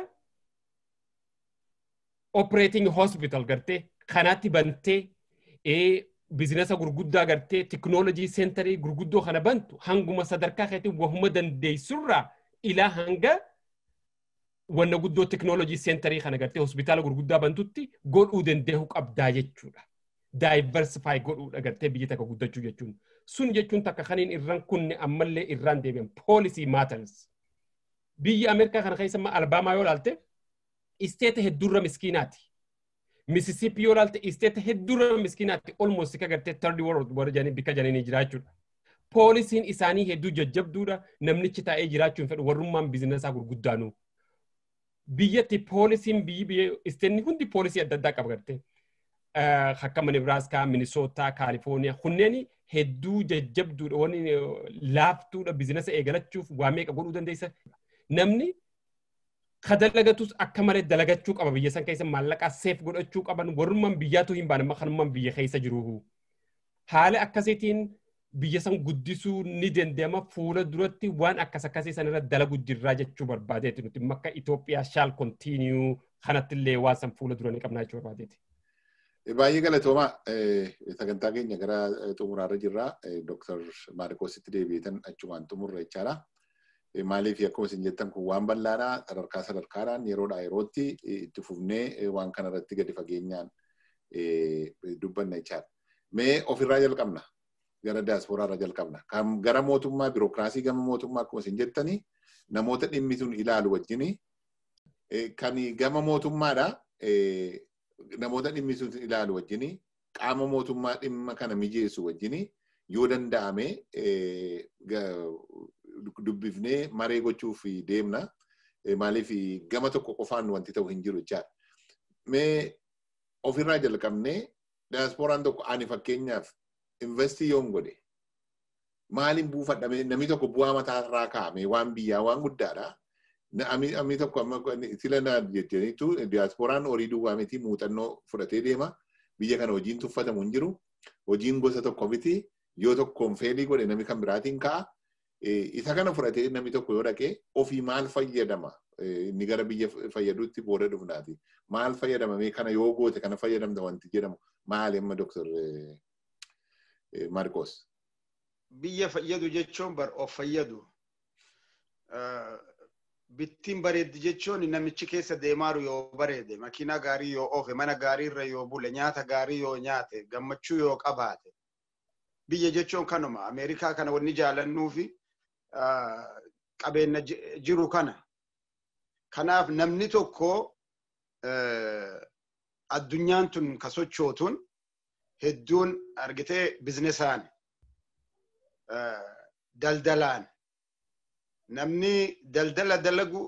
operating hospital gartee kanaatti bantee bizinesa gurguddaa gartee tiknoolojii seentarii gurguddoo kana bantu hanguma sadarkaa keetiin wahuma dandeessurraa ilaa hanga wanna guddoo tiknoolojii seentarii kana gartee hospitaala gurguddaa bantutti godhuu danda'uu qabdaa jechuudha. Diversify godhuudha gartee biyya takka guddachuu jechuun. Sun jechuun takka kaniin irraan kunne ammallee irraan deebi'an policy matters. Biyya Ameerikaa kana keessa Albaamaa yoo ilaalte isteeta hedduurra miskiinaati. Mississippi yoo ilaalte isteeta hedduurra miskiinaatti almost ka gartee third world warra jedhanii bikka jedhanii jiraachuudha. Poolisiin isaanii hedduu jajjabduudha namnichi taa'ee jiraachuun fedhu warrummaan bizinesaa gurguddaanu. Biyyatti poolisiin biyyi isteenni hundi poolisii adda addaa qaba gartee. Akka Nebraaskaa, Minisootaa, Kaalifooniyaa kunneen hedduu jajjabduudha wanni laaftuudha bizinesa eegalachuuf waa meeqa godhuu dandeessa. Namni kadalagatus akka malee dalagachuu qaba biyya san keessa maallaqaa seef godhachuu qaban warrummaan biyyaatu hin baane kanummaan biyya keessa jiru. Haala akkasiitiin biyya san guddisuu ni danda'ama fuula duratti waan akkas akkasii san irra dalagu jirraa jechuu barbaadeeti nuti makka Itoophiyaa shaal kontiiniyuu kanatti illee waan san fuula dura ni qabnaa jechuu barbaadeeti. Baay'ee galatoomaa sagantaa keenya gara xumuraarra jirra. Dooktar Maarikoositti deebiitan achumaan xumurra jechaadha. maaliif akkuma isin jettan kun waan bal'aadha sadarkaa sadarkaadhaan yeroodhaa yerootti itti fufnee waan kana irratti gadi fageenyaan dubbanna jechaadha. Mee ofirraa jalqabna gara daasporaarra jalqabna. Kan gara mootummaa birookiraasii gama mootummaa akkuma isin jettani namoota dhimmi sun ilaalu wajjini kan gama mootummaadha namoota dhimmi sun ilaalu wajjini qaama mootummaa dhimma kana mijeessu wajjini yoo danda'ame dubbifnee maree gochuuf deemna. Maaliif gama tokko qofaan wanti ta'u hin jiru jechaadha. Mee ofirraa jalqabnee daasporaan tokko ani fakkeenyaaf investii yoon godhe maaliin buufadhame namni tokko bu'aa mataa irraa kaa'ame waan biyyaa waan guddaadha. Namni tokko amma sila na jettaniitu daasporaan horii duwwaa miti muuxannoo fudhatee deema. Biyya kana hojiin tuffatamu hin jiru. Hojiin gosa tokko miti. Yoo tokkoon feelii godhe namni kan biraatiin ka'a. isa kana fudhatee namni tokko yoo dhaqee ofii maal fayyadama inni gara biyya fayyaduutti booda dhufnaati. Maal fayyadamame kana yoo goote kana fayyadamta wanti jedhamu maali amma Dr. Marcos. Biyya fayyadu jechuun bar of fayyadu. bittiin bareeddi jechuun namichi keessa deemaaru yoo bareede makiinaa gaarii yoo oofe mana gaarii irra yoo bule nyaata gaarii yoo nyaate gammachuu yoo qabaate biyya jechuun kanuma ameerikaa kana wanni jaalannuu fi qabeenya jiru kana kanaaf namni tokko addunyaan tun ka sochootuun hedduun argitee biznesaan daldalaan namni daldala dalagu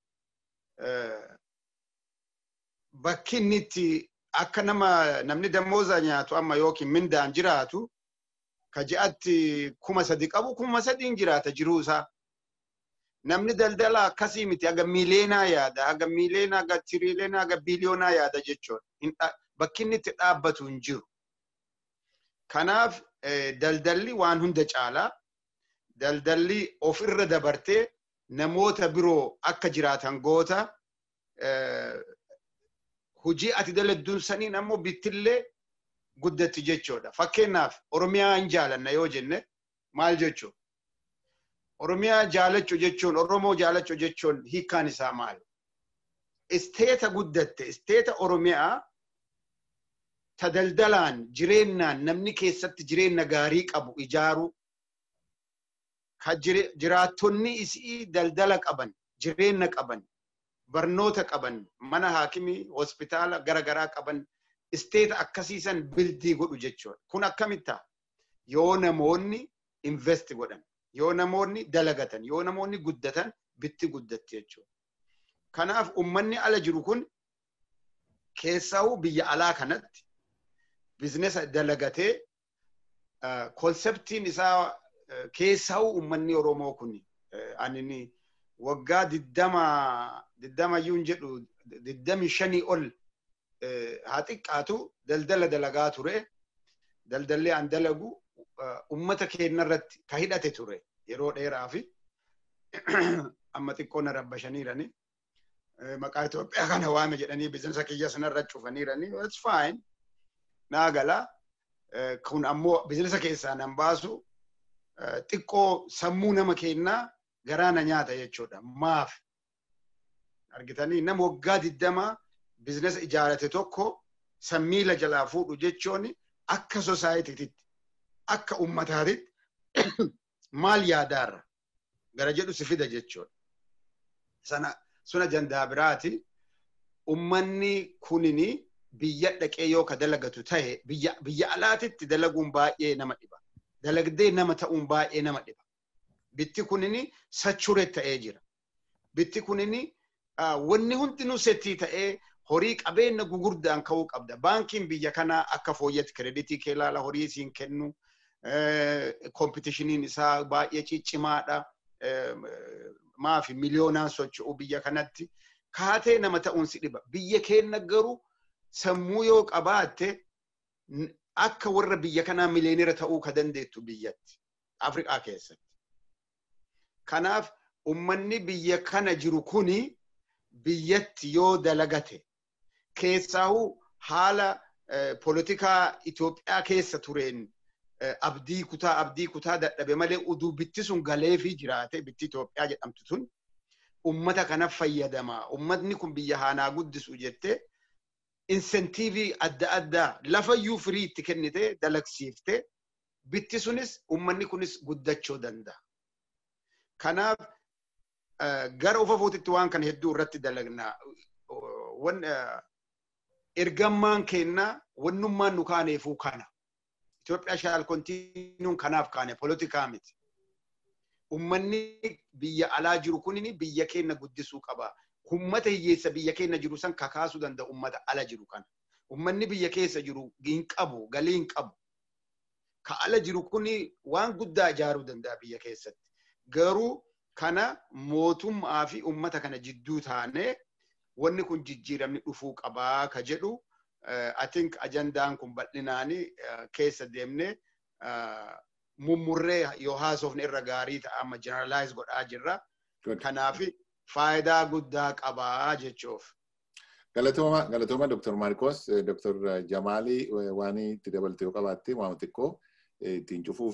bakki inni itti akka nama namni damooza nyaatu amma yookiin mindaan jiraatu ka ji'atti kuma sadi qabu kuma sadiin jiraata jiruusaa. Namni daldala akkasii miti haga miileenaa yaada haga miileenaa haga tiriileenaa haga biliyoonaa yaada jechuudha. Bakki inni itti dhaabbatu hin jiru. Kanaaf daldalli waan hunda caalaa daldalli ofirra dabartee namoota biroo akka jiraatan goota hujii ati daladduun saniin ammoo bittillee guddatti jechuudha. Fakkeenyaaf Oromiyaa hin jaalanna yoo jenne maal jechuudha? Oromiyaa jaalachuu jechuun Oromoo jaalachuu jechuun hiikkaan isaa maal? Isteeta guddatte isteeta Oromiyaa ta daldalaan jireenyaan namni keessatti jireenya gaarii qabu ijaaru ka jiraattonni isii daldala qaban jireenya qaban barnoota qaban mana haakimii hospitaala garagaraa qaban isteeta akkasiisan bildii godhu jechuudha. Kun akkamitta yoo namoonni invest godhan yoo namoonni dalagatan yoo namoonni guddatan bitti guddatti jechuudha. Kanaaf ummanni ala jiru kun keessaa'uu biyya alaa kanatti bizinesa dalagatee konseptiin isaa keessaa'uu ummanni Oromoo kun ani waggaa diddama diddamayyuun jedhu diddami shanii ol haa xiqqaatu daldala dalagaa ture. Daldallee an dalagu ummata keenya irratti ka hidhate ture yeroo dheeraa fi amma xiqqoo na rabbashaniirani. Maqaa Itoophiyaa kana waame jedhanii bizinesa kiyya sanarra cufaniirani. It's fine. Naa galaa. Kun ammoo bizinesa keessaa nan baasu xiqqoo sammuu nama keenyaa garaa na nyaata jechuudha. Maaf? Argitanii nama waggaa digdama bizinesa ijaarate tokko sammiila jalaa fuudhu jechuun akka sosaayitiitti akka ummataatitti maal yaadaarra gara jedhu si fida jechuudha. Sana suna jandaa biraati ummanni kunini biyya dhaqee yoo ka dalagatu ta'e biyya alaatitti dalaguun baay'ee nama dhiba. Dalagdee nama ta'uun baay'ee nama dhiba. Bitti kunini sachure ta'ee jira. Bitti kunini wanni hundinuu settii ta'ee horii qabeenya gugurdaan ka'uu qabda. Baankiin biyya kanaa akka fooyyatti kireditii kee ilaala horii isiin kennu. Kompitishiniin isaa baay'ee ciccimaadha. Maafi miliyoonaan socho'u biyya kanatti. Kaatee nama ta'uun si dhiba. Biyya keenya garuu sammuu yoo qabaatte akka warra biyya kanaa miliyeenira ta'uu ka dandeettu biyyatti. Afrikaa keessatti. Kanaaf ummanni biyya kana jiru kuni biyyatti yoo dalagate keessaahuu haala poolitikaa Itoophiyaa keessa tureen abdii kutaa abdii kutaa dadhabe malee uduu bitti sun galeefii jiraate bitti Itoophiyaa jedhamtu tun ummata kana fayyadamaa ummatni kun biyya haanaa guddisu jettee insentiivii adda addaa lafayyuu firii itti kennite dalagsiifte bitti sunis ummanni kunis guddachuu danda'a. Kanaaf gara ufa fuutitti waan kana hedduu irratti dalagnaa. Ergammaan kennaa wannummaan nu kaaneefuu kana. Itoophiyaa shaal kontiinuun kanaaf kaane poolitikaa miti. Ummanni biyya alaa jiru kunini biyya keenya guddisuu qaba. Ummata hiyyeessa biyya keenya jiru san kakaasuu danda'a ummata ala jiru kana. Ummanni biyya keessa jiru hin qabu, galii hin qabu. Ka ala jiru kuni waan guddaa ijaaruu danda'a biyya keessatti. Garuu kana mootummaa fi ummata kana jidduu taanee wanni kun jijjiiramni dhufuu qabaa ka jedhu I think ajandaan kun bal'inaanii keessa deemnee mummurree yoo haasofne irra gaarii ta'a amma generalize godhaa jirra. Kanaaf faayidaa guddaa qabaa jechuuf. Galatooma, galatooma Dr. Marcos, Dr. Jamaalii waan itti dabalte yoo qabaatte waan xiqqoo ittiin cufuu fi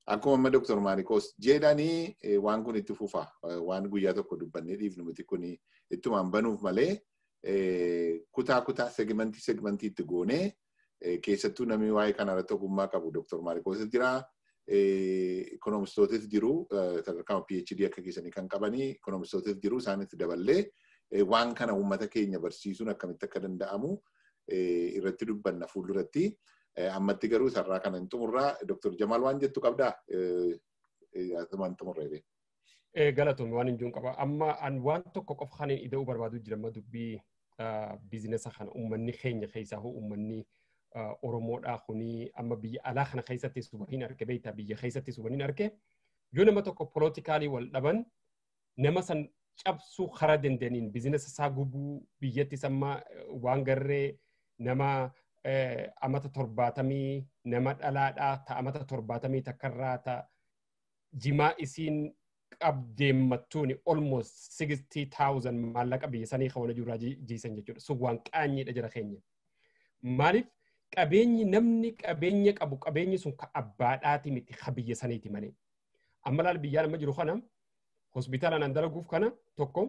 Akkuma amma Dr. Maarikoos jedhanii waan kun itti fufa. Waan guyyaa tokko dubbannee dhiifnu miti kun ittumaan banuuf malee kutaa kutaa segmentii segmentii itti goonee keessattuu namni waa'ee kana irratti ogummaa qabu Dr. Maarikoos jira. Ikoonomistootis jiru sadarkaa PhD akka keessanii kan qabanii ikoonomistootis jiru isaanitti daballee waan kana uummata keenya barsiisuun akkamitti akka danda'amu irratti dubbanna fuulduratti. Ammatti garuu sarara kana hin xumurraa Dr. Jamaal waan jettu qabdaa? Asumaan xumurree. Galatoomii waan hin jiru qaba. Amma an waan tokko qofa kan ida'uu barbaadu jira amma dubbii biizinesa kana uummanni keenya keessaa hoo uummanni Oromoodhaa kuni amma biyya alaa kana keessatti subaniin arge beektaa biyya keessatti subaniin arge yoo nama tokko polootikaalii wal dhaban nama san cabsuu karaa dandeenyiin biizinesa isaa gubuu biyyattis amma waan garree nama amata torbaatamii nama dhalaadhaa ta amata torbaatamii takkarraa ta jimaa isiin qabdeemmattuuni almost 60,000 maallaqa biyya sanii kawana jirraa jiisan jechuudha. Sun waan qaanyiidha jira keenya. Maaliif qabeenyi namni qabeenya qabu qabeenyi sun ka abbaadhaati miti ka biyya saniiti malee. Amma laal biyyaan amma jiru kana hospitaala nan dalaguuf kana tokko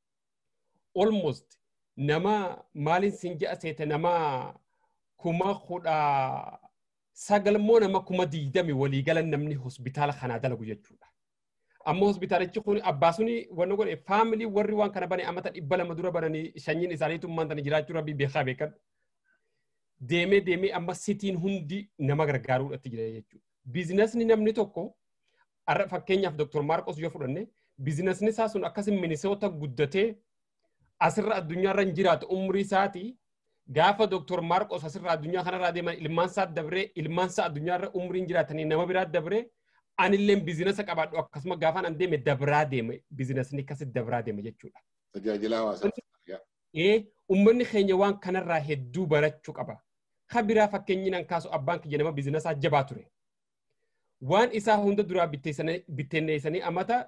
almost nama maaliin sin ja'a seete nama kuma kudha sagal moo nama kuma diidami waliigalan namni hospitaala kanaa dalagu jechuudha. Amma hospitaalichi kun abbaa suni wanni godhe faamilii warri waan kana bane amata dhibba lama dura bananii shanyiin isaaniitu maantani jiraachuu rabbii beekaa beekan. Deemee deemee amma sitiin hundi nama gargaaruudhaatti jira jechuudha. Biizinasni namni tokko har'a fakkeenyaaf Dr. Maarqos yoo fudhanne biizinasni isaa sun akkasin minisoota guddatee asirra addunyaarra hin jiraatu umrii isaatii gaafa Dr. Maarqos asirra addunyaa kanarraa deeman ilmaan isaa dabree ilmaan isaa addunyaarra umriin jiraatanii nama biraa dabree anillee biizinasa qabaadhu akkasuma gaafa an deeme dabraa deeme biizinasni akkasi dabraa deeme jechuudha. Tajaajila hawaasaaf. Ee uummanni keenya waan kanarraa hedduu barachuu qaba. Ka biraa fakkeenyinaan kaasu abbaan kiyya nama biizinasaa jabaa ture. Waan isaa hunda duraa bittinneessanii amata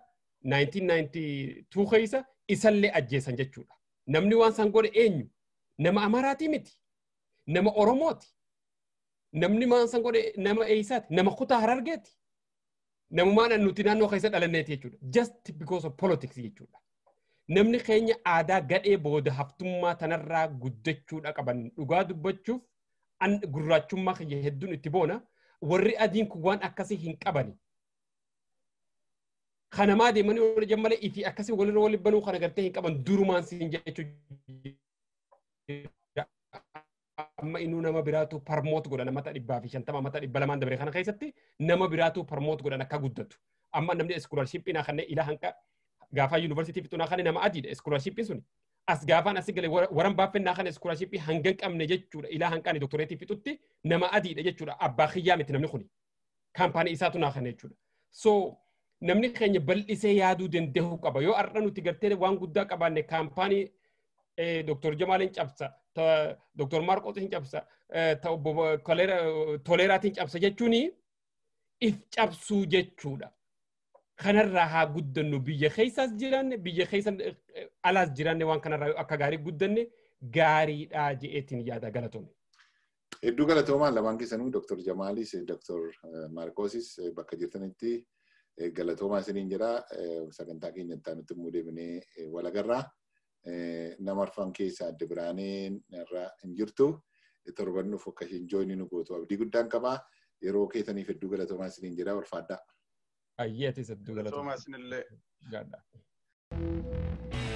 1992 keessa isallee ajjeesan jechuudha. Namni waan san godhe eenyu? Nama Amaraatii miti. Nama Oromooti. Namni waan san godhe nama eessaati? Nama kutaa Harargeeti. Namumaan nuti naannoo keessa dhalanneeti jechuudha. Just because of politics jechuudha. Namni keenya aadaa gadhee booda haftummaa tanarraa guddachuudha qaban dhugaa dubbachuuf an gurraachummaa kiyya hedduun itti boona. Warri adiin kun waan akkasii hin qabani. Kanamaa deemanii wal jammalee ifi akkasii walirra wal banuu kana gartee hin qaban durumaan siin jechuudha. Amma inuu nama biraatu parmoot godhan mata dhibbaa fi shantama mata dhibba lamaan dabaree kana keessatti nama biraatu parmoot godhan akka guddatu. Amma namni iskoolarshippiin kanneen ila hanqa gaafa yuunivarsiitii fixuunaa kan nama adiidha iskoolarshippiin suni. As gaafaan asii galee waran baaffennaa kan iskoolarshipii hanga hin qabne jechuudha ilaa hanqaan doktoreetii fixutti nama adiidha jechuudha abbaa kiyyaa miti namni kuni. Kaampaanii isaatu naa kana jechuudha. So namni keenya bal'isee yaaduu danda'uu qaba yoo har'a nuti gartee waan guddaa qabaanne kaampaanii Dr. Jamaalin cabsa, Dr. Marqotin cabsa, Toleeraatiin cabsa jechuun if cabsuu jechuudha. Kanarraa haa guddannu biyya keessaas jiranne biyya keessa alaas jiranne waan kanarraa akka gaarii guddanne gaariidhaa je'eetiin yaada galatoome. Hedduu galatoomaan lamaan keessanuu Dr. Jamaalis, Dr. Marqosis bakka jirtanitti galatoomaa isiniin jedha. Sagantaa keenyatti nutti immoo deebinee walagarraa. nama arfan keessaa adda biraaneen irraa hin jirtu torban dhufu akka isheen jooyinii nu gootu abdii guddaan qabaa yeroo keessaniif hedduu galatoomaa isiniin jedhaa ulfaadhaa. Ayyeetis hedduu galatoomaa. Galatoomaa isinillee. Gaadhaa.